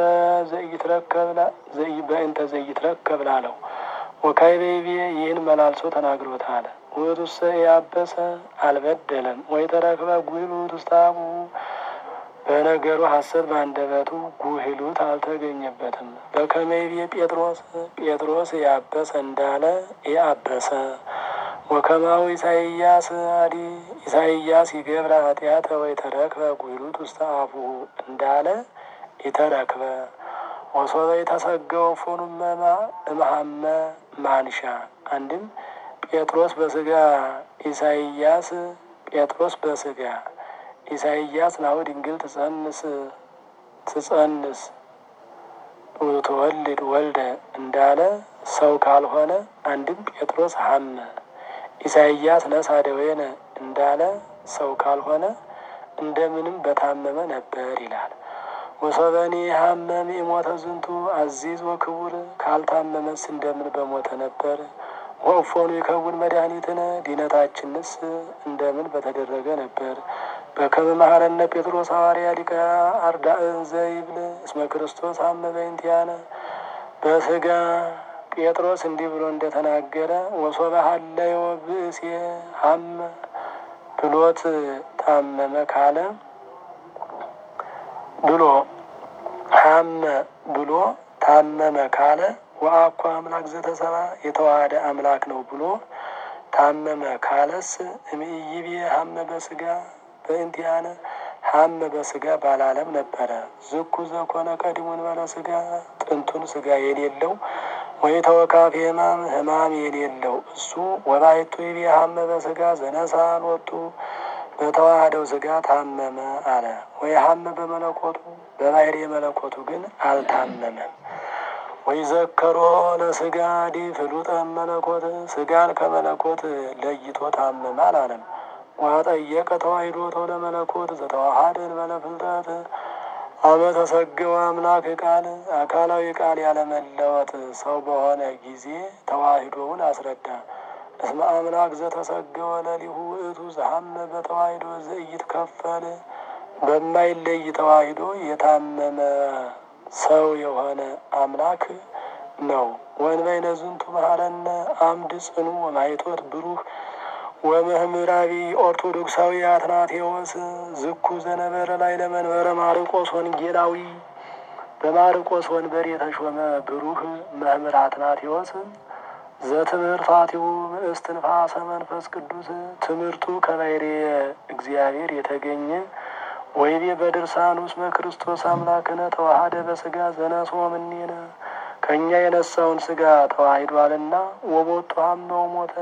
ዘይትረከብ ላለው ወካይቤቤ ይህን መላልሶ ተናግሮታል። ውእቱሰ ያበሰ አልበደለም ወይ ተረክበ ጉህሉት ውስተ አፉ በነገሩ ሐሰት በአንደበቱ ጉህሉት አልተገኘበትም። በከመይቤ ጴጥሮስ ጴጥሮስ ያበሰ እንዳለ የአበሰ ወከማዊ ኢሳይያስ አዲ ኢሳይያስ ይገብረ ኃጢአተ ወይ ተረክበ ጉህሉት ውስተ አፉ እንዳለ የተረክበ ወሶበ የተሰገው ፎኑመማ እምሃመ ማንሻ አንድም ጴጥሮስ በስጋ ኢሳይያስ ጴጥሮስ በስጋ ኢሳይያስ ናሁ ድንግል ትጸንስ ትጸንስ ትወልድ ወልደ እንዳለ ሰው ካልሆነ አንድም ጴጥሮስ ሀመ ኢሳይያስ ነሳ ደዌነ እንዳለ ሰው ካልሆነ እንደምንም በታመመ ነበር ይላል። ወሶበኒ ሀመም የሞተ ዝንቱ አዚዝ ወክቡር ካልታመመስ እንደምን በሞተ ነበር። ወእፎኑ የከውን መድኃኒትነ ዲነታችንስ እንደምን በተደረገ ነበር። በከመ መሐረነ ጴጥሮስ ሐዋርያ ሊቀ አርዳእን ዘይብል እስመ ክርስቶስ ሀመ በእንቲአነ በስጋ ጴጥሮስ እንዲህ ብሎ እንደተናገረ ወሶበ ሀለዮ ብእሴ ሀመ ብሎት ታመመ ካለ ብሎ ሀመ ብሎ ታመመ ካለ ወአኳ አምላክ ዘተሰባ የተዋሃደ አምላክ ነው ብሎ ታመመ ካለስ እምይቤ ሀመ በስጋ በእንቲአነ ሀመ በስጋ ባላለም ነበረ። ዝኩ ዘኮነ ቀዲሙን በለ ስጋ ጥንቱን ስጋ የሌለው ወይ ተወካፊ ህማም ህማም የሌለው እሱ ወላይቱ ይቤ ሀመ በስጋ ዘነሳን ወጡ በተዋህደው ስጋ ታመመ አለ። ወይ ሀመ በመለኮቱ በባህሪ የመለኮቱ ግን አልታመመም። ወይ ዘከሮ ለስጋ ዲ ፍሉጠ መለኮት ስጋን ከመለኮት ለይቶ ታመመ አላለም። ዋጠየቀ ተዋሂዶ ተው ለመለኮት ዘተዋሃደን በለፍልጠት አመ ተሰገወ አምላክ ቃል አካላዊ ቃል ያለመለወጥ ሰው በሆነ ጊዜ ተዋሂዶውን አስረዳ። እስመ አምላክ ዘተሰገወ ለሊሁ ውእቱ ዘሐመ በተዋሂዶ ዘኢይትከፈል በማይለይ ተዋሂዶ የታመመ ሰው የሆነ አምላክ ነው። ወንበይነ ዝንቱ መሐረነ አምድ ጽኑ ወማይቶት ብሩህ ወመምህራዊ ኦርቶዶክሳዊ አትናቴዎስ ዝኩ ዘነበረ ላይ ለመንበረ ማርቆስ ወንጌላዊ በማርቆስ ወንበር የተሾመ ብሩህ መምህር አትናቴዎስ ዘትምህርታቲሁ እስትንፋሰ መንፈስ ቅዱስ ትምህርቱ ከባሕርየ እግዚአብሔር የተገኘ ወይቤ በድርሳን ውስጥ በክርስቶስ አምላክነ ተዋሃደ በስጋ ዘነስኦ እምኔነ ከእኛ የነሳውን ስጋ ተዋሂዷልና ወቦቱ ሀመው ሞተ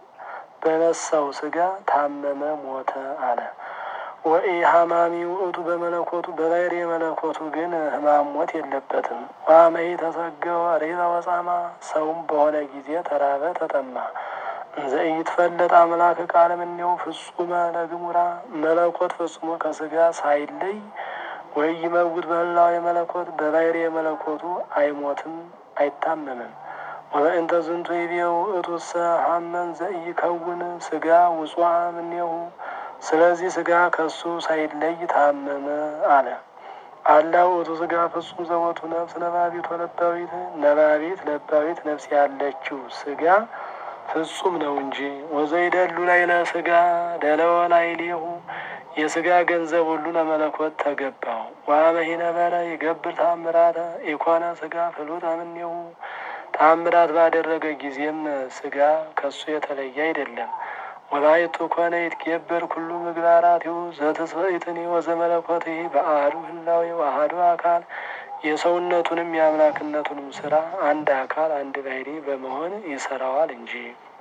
በነሳው ስጋ ታመመ ሞተ አለ። ወኢ ሀማሚ ውእቱ በመለኮቱ በባሕርየ መለኮቱ ግን ሕማም ሞት የለበትም። ዋመይ ተሰገወ ሬዛ ወጻማ ሰውም በሆነ ጊዜ ተራበ ተጠማ። እንዘ ኢይትፈለጥ አምላክ ቃል እምኔው ፍጹመ ለግሙራ መለኮት ፈጽሞ ከስጋ ሳይለይ ወይ ይመውት በህላው የመለኮት በባሕርየ መለኮቱ አይሞትም አይታመምም። ወበእንተ ዝንቱ ይቤው እቱሰ ሀመን ዘኢይከውን ስጋ ውጹአ እምኔሁ ስለዚህ ስጋ ከሱ ሳይለይ ታመመ አለ። አላ ውእቱ ስጋ ፍጹም ዘወቱ ነፍስ ነባቢት ወለባዊት ነባቢት ለባዊት ነፍስ ያለችው ስጋ ፍጹም ነው እንጂ ወዘይደሉ ላይ ለስጋ ደለወ ላይ ሌሁ የስጋ ገንዘብ ሁሉ ለመለኮት ተገባው። ዋመሂ ነበረ ይገብር ታምራተ ኢኮነ ስጋ ፍሉጠ እምኔሁ ታምራት ባደረገ ጊዜም ስጋ ከሱ የተለየ አይደለም። ወላይቱ ኮነ ይትገበር ኩሉ ምግባራቲሁ ዘትስብእትኒ ወዘመለኮትህ በአሐዱ ህላዌ ወአሐዱ አካል የሰውነቱንም የአምላክነቱንም ስራ አንድ አካል አንድ ባሕርይ በመሆን ይሰራዋል እንጂ።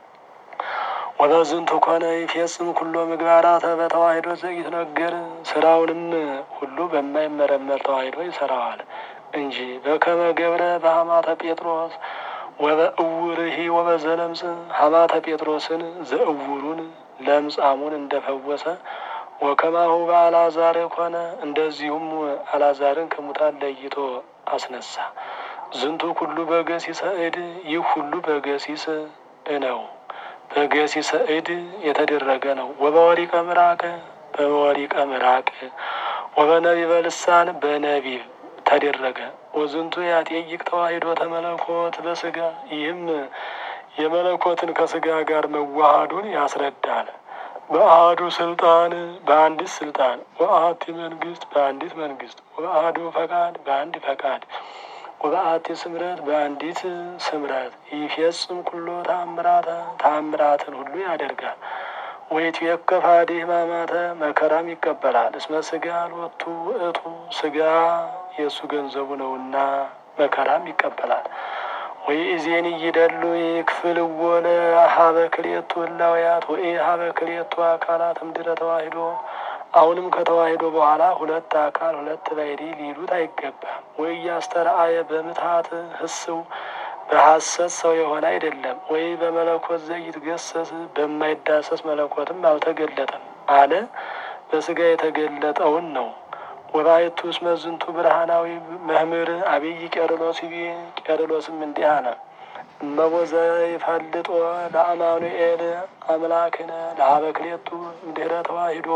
ወበዝንቱ ኮነ ይፌጽም ኩሎ ምግባራተ በተዋሂዶ ዘኢትነገር ስራውንም ሁሉ በማይመረመር ተዋሂዶ ይሰራዋል እንጂ በከመ ገብረ በሐማተ ጴጥሮስ ወበእውርሂ ወበዘለምጽ ሐማተ ጴጥሮስን ዘእውሩን ለምጻሙን እንደፈወሰ ወከማሁ በአልዓዛር ኮነ እንደዚሁም አልዓዛርን ከሙታን ለይቶ አስነሳ። ዝንቱ ኩሉ በገሲሰ እድ ይህ ሁሉ በገሲስ ነው በገሲሰ እድ የተደረገ ነው። ወበወሪቀ ምራቅ በወሪቀ ምራቅ ወበነቢበ ልሳን በነቢብ ተደረገ። ወዝንቱ ያጤይቅ ተዋሂዶ ተመለኮት በስጋ ይህም የመለኮትን ከስጋ ጋር መዋሃዱን ያስረዳል። በአሐዱ ስልጣን በአንዲት ስልጣን ወአሐቲ መንግስት በአንዲት መንግስት ወበአሐዱ ፈቃድ በአንድ ፈቃድ ወበአሐቲ ስምረት በአንዲት ስምረት ይፌጽም ኩሎ ተአምራተ ተአምራትን ሁሉ ያደርጋል። ወይትዌከፍ ኀዲህ ሕማማተ መከራም ይቀበላል። እስመ ስጋ ሎቱ ውእቱ ስጋ የእሱ ገንዘቡ ነውና መከራም ይቀበላል። ወይ እዜን ይደሉ ይክፍል ወለ ሀበ ክልኤቱ ህላውያት ወይ ሀበ ክልኤቱ አካላት እምድረ ተዋሂዶ አሁንም ከተዋሂዶ በኋላ ሁለት አካል ሁለት ባሕርይ ሊሉት አይገባም። ወይ ያስተርአየ በምትሀት ህስው በሐሰት ሰው የሆነ አይደለም። ወይ በመለኮት ዘይትገሰስ በማይዳሰስ መለኮትም አልተገለጠም አለ። በስጋ የተገለጠውን ነው። ወባይቱ እስመ ዝንቱ ብርሃናዊ መምህር አብይ ቄርሎስ ይቤ ቄርሎስም እንዲህ አለ። እመቦ ዘይፈልጦ ለአማኑኤል አምላክነ ለሀበ ክልኤቱ እምድኅረ ተዋሂዶ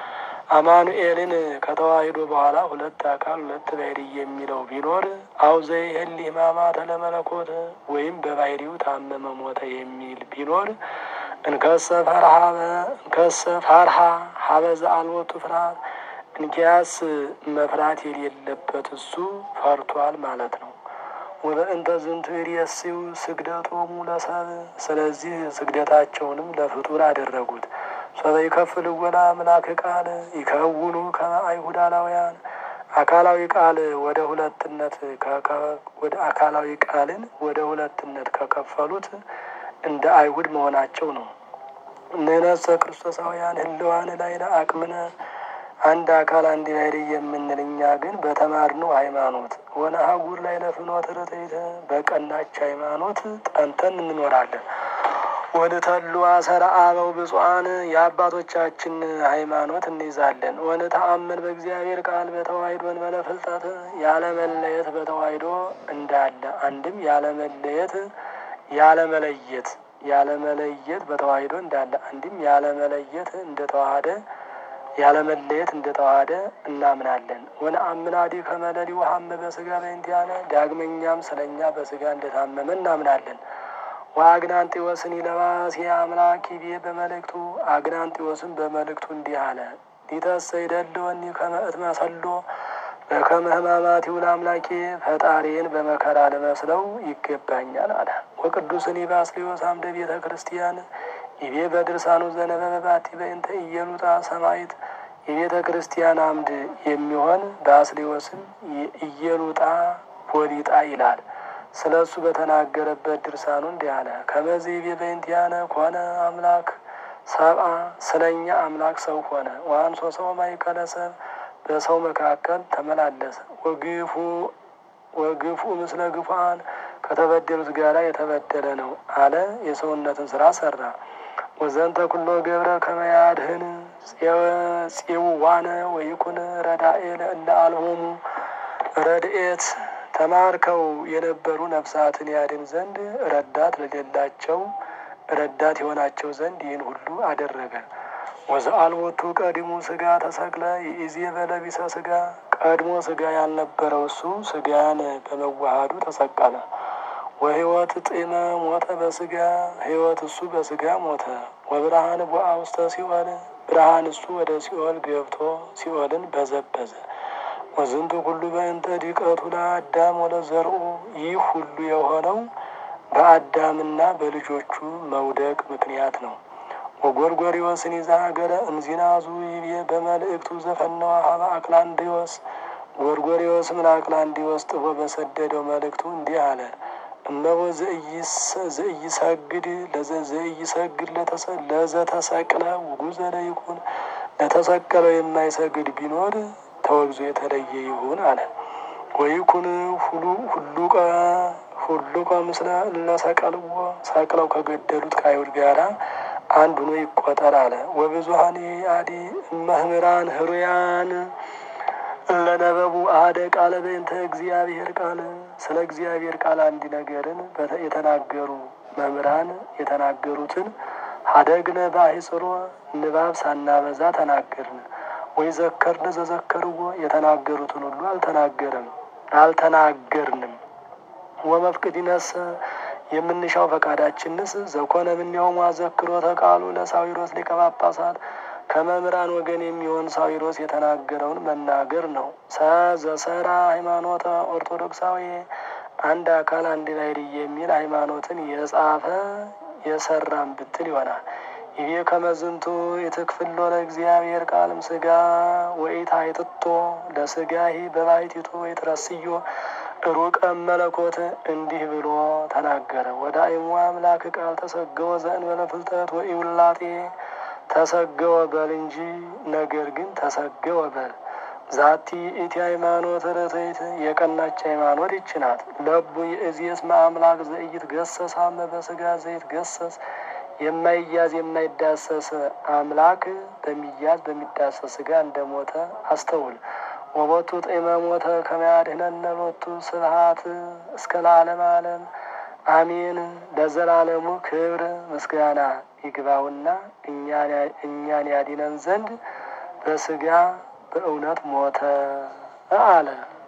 አማኑኤልን ከተዋሂዶ በኋላ ሁለት አካል ሁለት ባሕርይ የሚለው ቢኖር አው ዘይህል ሕማማተ ለመለኮት ወይም በባሕርዩ ታመመ ሞተ የሚል ቢኖር እንከሰ ፈርሃ እንከሰ ፈርሃ ሀበ ዘአልቦቱ ፍርሃት እንኪያስ መፍራት የሌለበት እሱ ፈርቷል ማለት ነው። ወበእንተ ዝንቱ ይሬስዩ ስግደቶሙ ለሰብእ ስለዚህ ስግደታቸውንም ለፍጡር አደረጉት። ሶበ ይከፍል ወላ አምላክ ቃል ይከውኑ ከመ አይሁድ አላውያን አካላዊ ቃል ወደ ሁለትነት ወደ አካላዊ ቃልን ወደ ሁለትነት ከከፈሉት እንደ አይሁድ መሆናቸው ነው። ንሕነሰ ክርስቶሳውያን ህልዋን ላይ ለአቅምነ አንድ አካል አንድ ባሕርይ የምንል እኛ ግን በተማርነው ሃይማኖት ወነሐጉር ላይ ለፍኖተ ርትዕት በቀናች ሃይማኖት ጠንተን እንኖራለን። ወንተሉ አሰረ አበው ብፁዓን የአባቶቻችን ሃይማኖት እንይዛለን። ወንተአምን በእግዚአብሔር ቃል በተዋሕዶ እንበለ ፍልጠት ያለመለየት በተዋሕዶ እንዳለ አንድም ያለመለየት ያለመለየት ያለመለየት በተዋሕዶ እንዳለ አንድም ያለመለየት እንደተዋሃደ ያለመለየት እንደተዋሃደ እናምናለን። ወነአምናዲ ከመለሊ ውሃመ በስጋ በእንቲአነ ዳግመኛም ስለኛ በስጋ እንደታመመ እናምናለን። ወአግናንጢዎስን ይለባሴ አምላክ ይቤ በመልእክቱ አግናንጢዎስን በመልእክቱ እንዲህ አለ። ሊተሰ ይደልወኒ ከመ እትመሰሎ በከመ ሕማማቲሁ ለአምላኬ ፈጣሪን በመከራ ልመስለው ይገባኛል አለ። ወቅዱስን ባስልዮስ አምደ ቤተ ክርስቲያን ይቤ በድርሳኑ ዘነበበ ባቲ በእንተ ኢየሉጣ ሰማይት የቤተ ክርስቲያን አምድ የሚሆን ባስልዮስን ኢየሉጣ ወሊጣ ይላል። ስለ እሱ በተናገረበት ድርሳኑ እንዲህ አለ። ከመዚህ ቤ በእንቲአነ ኮነ አምላክ ሰብአ ስለ እኛ አምላክ ሰው ሆነ። ወአንሶ ሰው ማእከለ ሰብእ በሰው መካከል ተመላለሰ። ወግፉ ወግፉ ምስለ ግፉአን ከተበደሉት ጋራ የተበደለ ነው አለ። የሰውነትን ስራ ሰራ። ወዘንተ ኩሎ ገብረ ከመያድህን ጽዋነ ወይኩን ረዳኤ ለእለ አልቦሙ ረድኤት ተማርከው የነበሩ ነፍሳትን ያድን ዘንድ ረዳት ለሌላቸው ረዳት የሆናቸው ዘንድ ይህን ሁሉ አደረገ። ወዘአልቦቱ ቀዲሙ ስጋ ተሰቅለ ይእዜ በለቢሰ ስጋ ቀድሞ ስጋ ያልነበረው እሱ ስጋን በመዋሃዱ ተሰቀለ። ወህይወት ጢመ ሞተ በስጋ ህይወት እሱ በስጋ ሞተ። ወብርሃን ቦአ ውስተ ሲኦል ብርሃን እሱ ወደ ሲኦል ገብቶ ሲኦልን በዘበዘ። ወዝንቱ ሁሉ በእንተ ዲቀቱ ለአዳም ወለዘርኡ ይህ ሁሉ የሆነው በአዳምና በልጆቹ መውደቅ ምክንያት ነው። ወጎርጎሪዎስን ይዛ ሀገረ እምዚናዙ ይቤ በመልእክቱ ዘፈነዋ ሀበ አክላንዲዎስ ጎርጎሪዎስም ለአክላንዲዎስ ጥፎ በሰደደው መልእክቱ እንዲህ አለ። እነሆ ዘኢይሰግድ ዘኢይሰግድ ለዘተሰቅለ ውጉዘ ለይኩን ለተሰቀለው የማይሰግድ ቢኖር ተወግዞ የተለየ ይሁን አለ። ወይኩን ሁሉ ሁሉቀ ሁሉቀ ምስለ እለሰቀልዎ ሰቅለው ከገደሉት ከአይሁድ ጋራ አንድ ሆኖ ይቆጠር አለ። ወብዙሀን አዲ መምህራን ህሩያን ለነበቡ አደ ቃለ በእንተ እግዚአብሔር ቃል ስለ እግዚአብሔር ቃል አንድ ነገርን የተናገሩ መምህራን የተናገሩትን ሀደግነ ባሕጽሮ ንባብ ሳናበዛ ተናገርን። ወይ ዘከርን ዘዘከርዎ የተናገሩትን ሁሉ አልተናገርም አልተናገርንም። ወመፍቅዲነሰ የምንሻው ፈቃዳችንስ ዘኮነ ምንየውም አዘክሮተ ቃሉ ለሳዊሮስ ሊቀ ጳጳሳት ከመምህራን ወገን የሚሆን ሳዊሮስ የተናገረውን መናገር ነው። ሰዘሰራ ሃይማኖተ ኦርቶዶክሳዊ አንድ አካል አንድ ባሕርይ የሚል ሃይማኖትን የጻፈ የሰራም ብትል ይሆናል። ይቤ ከመዝንቱ የትክፍሎ ለእግዚአብሔር ቃልም ስጋ ወኢታይትቶ ለስጋሂ በባሕቲቱ ወይትረስዮ ሩቀ መለኮት እንዲህ ብሎ ተናገረ። ወደ አይሙ አምላክ ቃል ተሰገወ ዘእንበለ ፍልጠት ወኢውላጤ ተሰገወ በል እንጂ ነገር ግን ተሰገወ በል። ዛቲ ኢቲ ሃይማኖት ርትዕት የቀናች ሃይማኖት ይች ናት። ለቡ የእዚየስ አምላክ ዘኢይት ገሰስ አመ በስጋ ዘይት ገሰስ የማይያዝ የማይዳሰስ አምላክ በሚያዝ በሚዳሰስ ስጋ እንደሞተ አስተውል። ወቦቱ ጤመ ሞተ ከመያድህነነ ሎቱ ስብሐት እስከ ለዓለም ዓለም አሜን። ለዘላለሙ ክብር ምስጋና ይግባውና እኛን ያዲነን ዘንድ በስጋ በእውነት ሞተ አለ።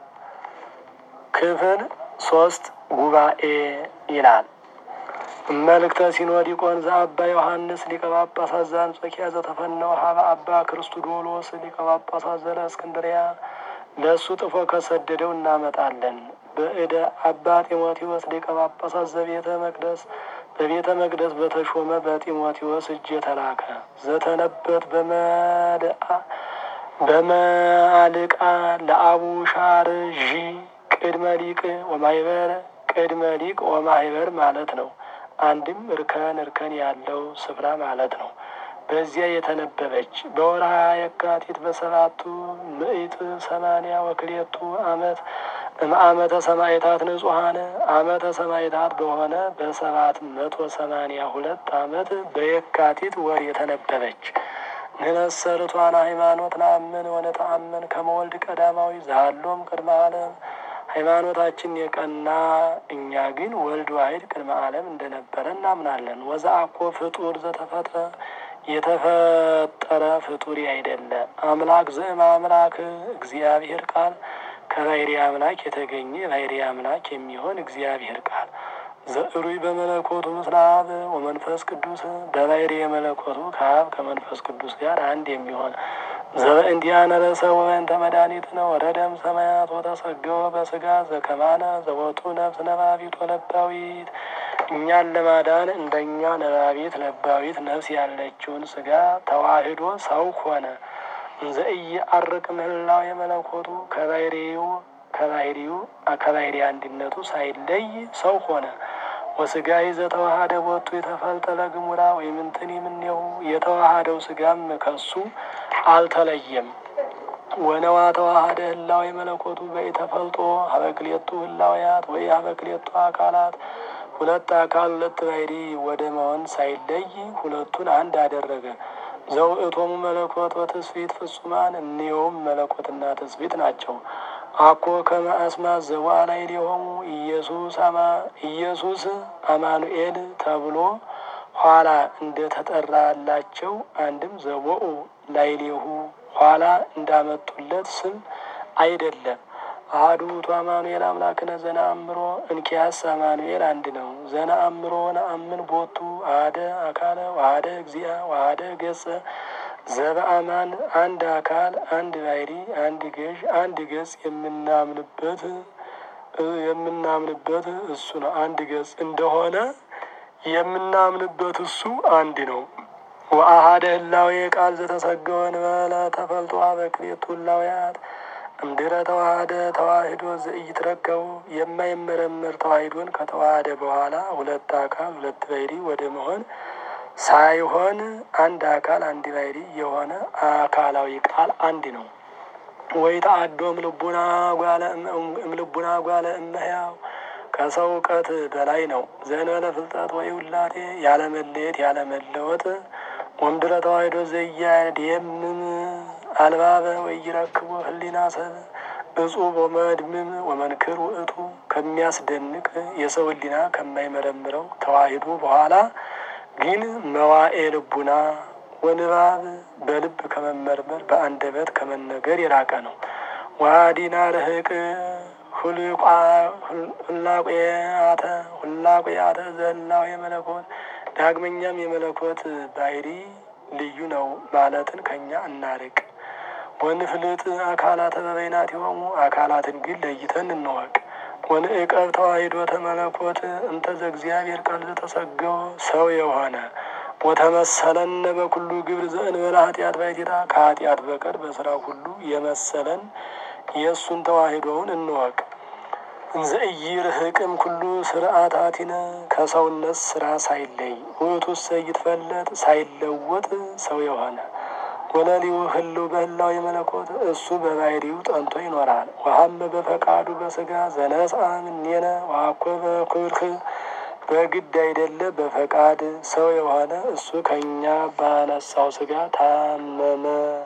ክፍል ሶስት ጉባኤ ይላል። መልእክተ ሲኖዲቆን ዘአባ ዮሐንስ ሊቀ ጳጳሳት ዘአንጾኪያ ዘተፈነወ ሀበ አባ ክርስቶዶሎስ ሊቀ ጳጳሳት ዘእስክንድርያ ለእሱ ጥፎ ከሰደደው እናመጣለን። በእደ አባ ጢሞቴዎስ ሊቀ ጳጳሳት ዘቤተ መቅደስ በቤተ መቅደስ በተሾመ በጢሞቴዎስ እጅ የተላከ ዘተነበት በመልአ በመአልቃ ለአቡ ሻር ዢ ቅድመ ሊቅ ወማይበር ቅድመ ሊቅ ወማይበር ማለት ነው። አንድም እርከን እርከን ያለው ስፍራ ማለት ነው። በዚያ የተነበበች በወርሃ የካቲት በሰባቱ ምዕት ሰማንያ ወክሌቱ ዓመት እምአመተ ሰማዕታት ንጹሐን አመተ ሰማዕታት በሆነ በሰባት መቶ ሰማንያ ሁለት አመት በየካቲት ወር የተነበበች ንነሰርቷን ሃይማኖት ናምን ወነተአምን ከመወልድ ቀዳማዊ ዛሎም ቅድመ ዓለም ሃይማኖታችን የቀና እኛ ግን ወልድ ዋሕድ ቅድመ ዓለም እንደነበረ እናምናለን። ወዘአኮ ፍጡር ዘተፈጥረ የተፈጠረ ፍጡር አይደለ አምላክ ዘእም አምላክ እግዚአብሔር ቃል ከባሕርይ አምላክ የተገኘ ባሕርይ አምላክ የሚሆን እግዚአብሔር ቃል ዘእሩይ በመለኮቱ ምስለ አብ ወመንፈስ ቅዱስ በባሕርይ መለኮቱ ከአብ ከመንፈስ ቅዱስ ጋር አንድ የሚሆን ዘበእንዲአነ ርእሰ ወበእንተ መድኃኒትነ ወረደም ሰማያት ወተሰገወ በስጋ ዘከማነ ዘወቱ ነፍስ ነባቢት ወለባዊት እኛን ለማዳን እንደኛ ነባቢት ለባዊት ነፍስ ያለችውን ስጋ ተዋህዶ ሰው ሆነ። እንዘ ኢየዐርቅ ምህላው የመለኮቱ ከባሕርዩ ከባሕርዩ ከባሕርይ አንድነቱ ሳይለይ ሰው ሆነ። ወስጋ ዘተዋሃደ ቦቱ የተፈልጠለ ግሙራ ወይምንትን የምንየው የተዋሃደው ስጋም ከሱ አልተለየም። ወነዋ ተዋሃደ ህላዌ መለኮቱ በኢተፈልጦ ሀበክሌቱ ህላውያት ወይ ሀበክሌቱ አካላት ሁለት አካል ሁለት ባሕርይ ወደ መሆን ሳይለይ ሁለቱን አንድ አደረገ። ዘውእቶሙ መለኮት ወትስብእት ፍጹማን እኒኸውም መለኮትና ትስብእት ናቸው። አኮ ከመ አስማት ዘወአ ላዕሌሆሙ ኢየሱስ አማ ኢየሱስ አማኑኤል ተብሎ ኋላ እንደ ተጠራላቸው አንድም ዘወኡ ላዕሌሁ ኋላ እንዳመጡለት ስም አይደለም። አሐዱ ውእቱ አማኑኤል አምላክነ ዘነአምሮ እንኪያስ አማኑኤል አንድ ነው። ዘነአምሮ ነአምን ቦቱ አሐደ አካለ ወአሐደ እግዚአ ወአሐደ ገጸ ዘበአማን አንድ አካል አንድ ባሕርይ አንድ ገዥ አንድ ገጽ የምናምንበት የምናምንበት እሱ ነው። አንድ ገጽ እንደሆነ የምናምንበት እሱ አንድ ነው። ወአሐደ ህላዌ ቃል ዘተሰገወ እንበለ ተፈልጦ በክልኤቱ ህላውያት እምድኅረ ተዋህደ ተዋሂዶ ዘኢይትረከቡ የማይመረመር ተዋሂዶን ከተዋህደ በኋላ ሁለት አካል ሁለት ባሕርይ ወደ መሆን ሳይሆን አንድ አካል አንድ ባሕርይ የሆነ አካላዊ ቃል አንድ ነው። ወይ ተአዶ እምልቡና ጓለ እምልቡና ጓለ እመሕያው ከሰው እውቀት በላይ ነው። ዘእንበለ ፍልጠት ወይ ውላቴ ያለመለየት ያለመለወጥ ወምድረ ተዋሂዶ ዘኢያድየምም አልባበ ወኢይረክቦ ህሊና ሰብ እጹብ ወመድምም ወመንክር ውእቱ ከሚያስደንቅ የሰው ህሊና ከማይመረምረው ተዋሂዶ በኋላ ግን መዋኤ ልቡና ወንባብ በልብ ከመመርመር በአንደበት ከመነገር የራቀ ነው። ዋዲና ርህቅ ሁላቁያተ ሁላቁያተ ዘህላዌ የመለኮት ዳግመኛም የመለኮት ባሕርይ ልዩ ነው ማለትን ከኛ እናርቅ። ወንፍልጥ አካላተ በበይናቲሆሙ አካላትን ግን ለይተን እንወቅ። ወንዕቀብ ተዋሂዶ ተመለኮት እንተ ዘእግዚአብሔር ቃል ዘተሰገወ ሰው የሆነ ወተመሰለነ በኩሉ ግብር ዘእንበለ ኃጢአት ባሕቲታ ከኃጢአት በቀር በስራ ሁሉ የመሰለን የእሱን ተዋሂዶውን እንወቅ። እንዘ ኢይርህቅም ኩሉ ስርዓታቲነ ከሰውነት ስራ ሳይለይ ውእቱሰ ይትፈለጥ ሳይለወጥ ሰው የሆነ ወለሊሁ ህልው በህላው የመለኮት እሱ በባሕርዩ ጠንቶ ይኖራል። ወሀመ በፈቃዱ በስጋ ዘነስአ እምኔነ ወአኮ በኩርህ በግድ አይደለ በፈቃድ ሰው የሆነ እሱ ከእኛ ባነሳው ስጋ ታመመ፣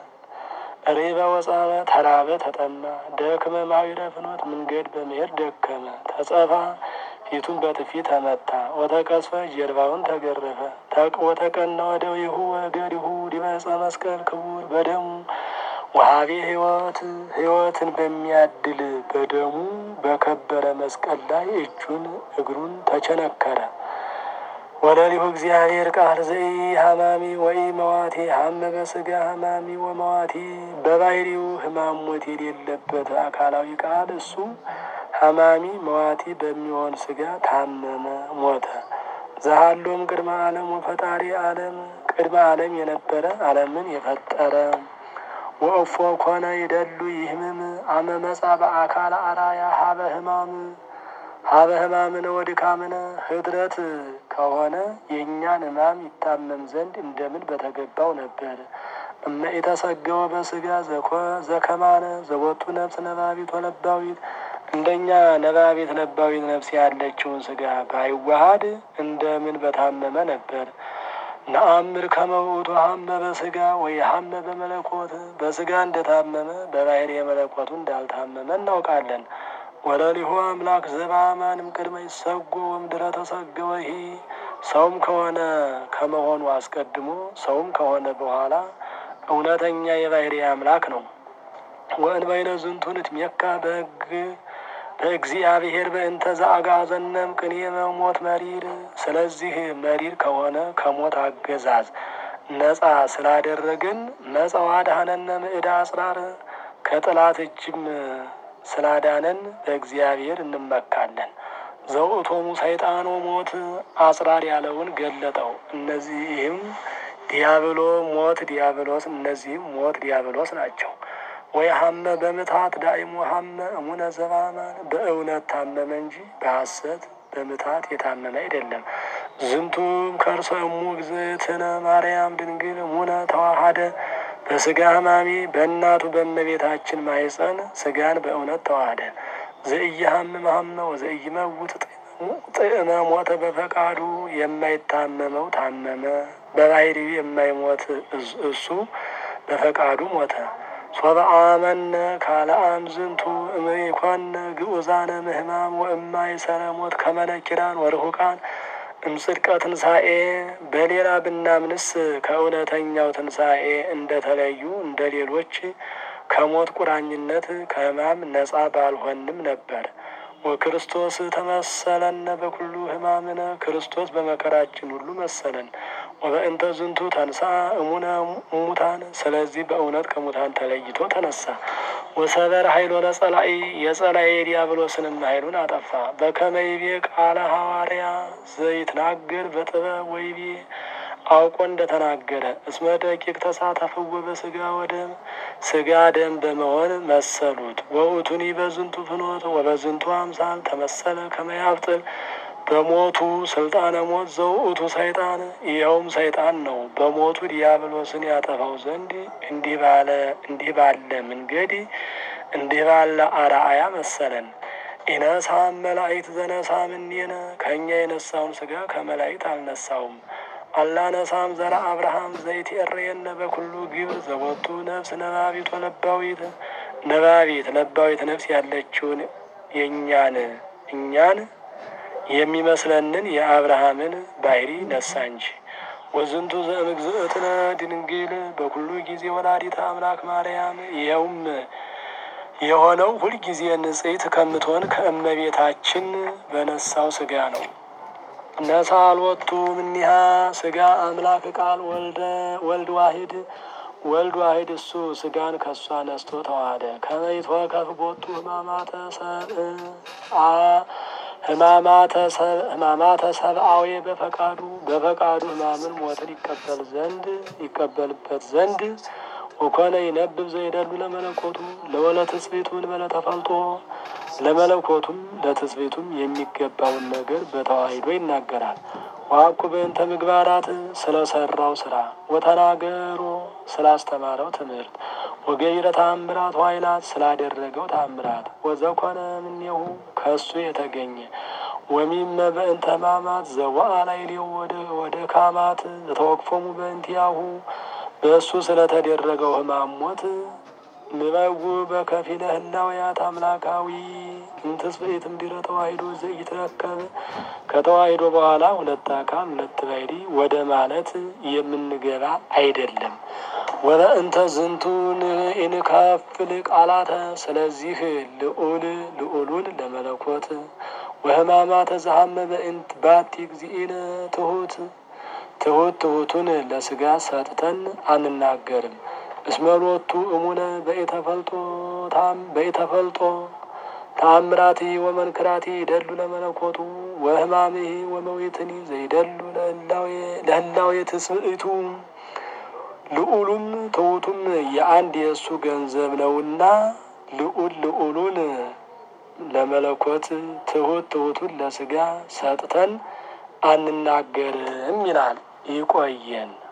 ሬበ ወጻመ፣ ተራበ፣ ተጠማ፣ ደክመ ማዊረ ፍኖት መንገድ በመሄድ ደከመ፣ ተጸፋ ፊቱን በጥፊ ተመታ፣ ወተቀስፈ ጀርባውን ተገረፈ፣ ወተቀና ወደዊሁ ወገሪሁ ዲበ ዕፀ መስቀል ክቡር በደሙ ወሀቤ ሕይወት ሕይወትን በሚያድል በደሙ በከበረ መስቀል ላይ እጁን እግሩን ተቸነከረ። ወለሊሁ እግዚአብሔር ቃል ዘኢ ሀማሚ ወይ መዋቴ ሀመ በስጋ ሀማሚ ወመዋቴ በባሕርዩ ሕማም ሞት የሌለበት አካላዊ ቃል እሱ ሀማሚ መዋቲ በሚሆን ስጋ ታመመ፣ ሞተ። ዘሃሎም ቅድመ ዓለም ወፈጣሪ ዓለም ቅድመ ዓለም የነበረ ዓለምን የፈጠረ ወእፎ ኮነ ይደሉ ይህምም አመ መጻ በአካል አራያ ሀበ ህማም ሀበ ህማምነ ወድካምነ ህድረት ከሆነ የእኛን ህማም ይታመም ዘንድ እንደምን በተገባው ነበር። እመ ኢተሰገወ በስጋ ዘከማነ ዘወቱ ነፍስ ነባቢት ወለባዊት እንደኛ ነባቤት ለባዊት ነፍስ ያለችውን ስጋ ባይዋሃድ እንደምን በታመመ ነበር። ነአምር ከመውቱ ሀመ በስጋ ወይ ሀመ በመለኮት በስጋ እንደታመመ በባህሪ የመለኮቱ እንዳልታመመ እናውቃለን። ወለሊሁ አምላክ ዘበአማንም ቅድመ ይሰጎ ወምድረ ተሰገወሂ ሰውም ከሆነ ከመሆኑ አስቀድሞ ሰውም ከሆነ በኋላ እውነተኛ የባህሪ አምላክ ነው። ወእንበይነ ዝንቱ ንትሜካ በሕግ በእግዚአብሔር በእንተ ዘአግዓዘነም ቅኔ በሞት መሪር። ስለዚህ መሪር ከሆነ ከሞት አገዛዝ ነጻ ስላደረግን መጸዋ አድኀነነ ምዕዳ አጽራር ከጥላት እጅም ስላዳነን በእግዚአብሔር እንመካለን። ዘውእቶሙ ሰይጣኖ ሞት አጽራር ያለውን ገለጠው። እነዚህም ዲያብሎ ሞት ዲያብሎስ እነዚህም ሞት ዲያብሎስ ናቸው። ወይ ሀመ በምትሀት ዳይሙ ሀመ እሙነ ዘበአማን በእውነት ታመመ እንጂ በሐሰት በምትሀት የታመመ አይደለም። ዝንቱም ከርሰ እሙ እግዝእትነ ማርያም ድንግል እሙነ ተዋሃደ በስጋ ህማሜ በእናቱ በእመቤታችን ማይፀን ስጋን በእውነት ተዋሃደ። ዘኢይሀምም ሀመ ወዘኢይመውት ጥዕመ ሞተ በፈቃዱ የማይታመመው ታመመ፣ በባህሪው የማይሞት እሱ በፈቃዱ ሞተ። ሶበ አመነ ካልአም ዝንቱ እምይኮነ ግዑዛነ ምህማም ወእማይሰረ ሞት ከመ ነኪራን ወርሁቃን እምጽድቀ ትንሣኤ በሌላ ብናምንስ ከእውነተኛው ትንሣኤ እንደተለዩ እንደ ሌሎች ከሞት ቁራኝነት ከህማም ነጻ ባልሆንም ነበር። ወክርስቶስ ተመሰለነ በኩሉ ህማምነ ክርስቶስ በመከራችን ሁሉ መሰለን። ወበእንተ ዝንቱ ተንሳ እሙነ እሙታን ስለዚህ በእውነት ከሙታን ተለይቶ ተነሳ። ወሰበር ኃይሎ ለጸላኢ የጸላኢ ዲያብሎስንም ኃይሉን አጠፋ። በከመይቤ ቃለ ሐዋርያ ዘይትናገር በጥበብ ወይቤ አውቆ እንደተናገረ እስመ ደቂቅ ተሳተፍዎ በስጋ ወደም ስጋ ደም በመሆን መሰሉት። ወውቱኒ በዝንቱ ፍኖት ወበዝንቱ አምሳል ተመሰለ ከመያብጥል በሞቱ ስልጣነ ሞት ዘውእቱ ሰይጣን ይኸውም ሰይጣን ነው። በሞቱ ዲያብሎስን ያጠፋው ዘንድ እንዲህ ባለ እንዲህ ባለ መንገድ እንዲህ ባለ አርአያ መሰለን። ኢነሳም መላእክት ዘነሳ ምኔነ ከእኛ የነሳውን ስጋ ከመላእክት አልነሳውም። አላነሳም ዘራ አብርሃም ዘይት የረየነ በኩሉ ግብር ዘቦቱ ነፍስ ነባቢት ወለባዊት ነባቢት ለባዊት ነፍስ ያለችውን የእኛን እኛን የሚመስለንን የአብርሃምን ባህሪ ነሳ እንጂ። ወዝንቱ ዘእምግዝእትነ ድንግል በኩሉ ጊዜ ወላዲተ አምላክ ማርያም ይኸውም የሆነው ሁልጊዜ ንጽሕት ከምትሆን ከእመቤታችን በነሳው ስጋ ነው። ነሳልወቱ ምኒሃ ስጋ አምላክ ቃል ወልደ ወልድ ዋሂድ ወልድ ዋሂድ እሱ ስጋን ከሷ ነስቶ ተዋህደ። ከመይቶ ከፍቦቱ ህማማተ ሰብአ ህማማተ ሰብአዊ በፈቃዱ በፈቃዱ ህማምን ሞትን ይቀበል ዘንድ ይቀበልበት ዘንድ ወኮነ ይነብብ ዘይደሉ ለመለኮቱ ለወለ ትስብእቱን በለ ተፈልጦ ለመለኮቱም ለትስብእቱም የሚገባውን ነገር በተዋሂዶ ይናገራል። ዋኩ በእንተ ምግባራት ስለሰራው ስራ ወተናገሮ ስላስተማረው ትምህርት ወገይረ ተአምራት ዋይላት ስላደረገው ተአምራት ወዘኮነ እምኔሁ ከእሱ የተገኘ ወሚመ በእንተ ሕማማት ዘወአ ላዕሌሁ ወደ ካማት ዘተወክፎሙ በእንቲአሁ በእሱ ስለተደረገው ሕማም ሞት ምበጉ በከፊለ ህላውያት አምላካዊ እንትስብእትም ድረ ተዋሂዶ ዘኢትረከብ ከተዋሂዶ በኋላ ሁለት አካል ሁለት ባሕሪ ወደ ማለት የምንገባ አይደለም። ወበእንተ ዝንቱን ኢንከፍል ቃላተ ስለዚህ ልዑል ልዑሉን ለመለኮት ወሕማማተ ዘሀመ በእንት ባቲ እግዚእነ ትሁት ትሁት ትሁቱን ለስጋ ሰጥተን አንናገርም። እስመሎቱ እሙነ በኢተፈልጦ ታም በኢተፈልጦ ተአምራቲ ወመንክራቲ ይደሉ ለመለኮቱ ወሕማምሂ ወመዊትኒ ዘይደሉ ለህላዌ ትስብእቱ ልዑሉም ትሑቱም የአንድ የእሱ ገንዘብ ነውና ልዑል ልዑሉን ለመለኮት ትሁት ትሁቱን ለስጋ ሰጥተን አንናገርም ይላል። ይቆየን።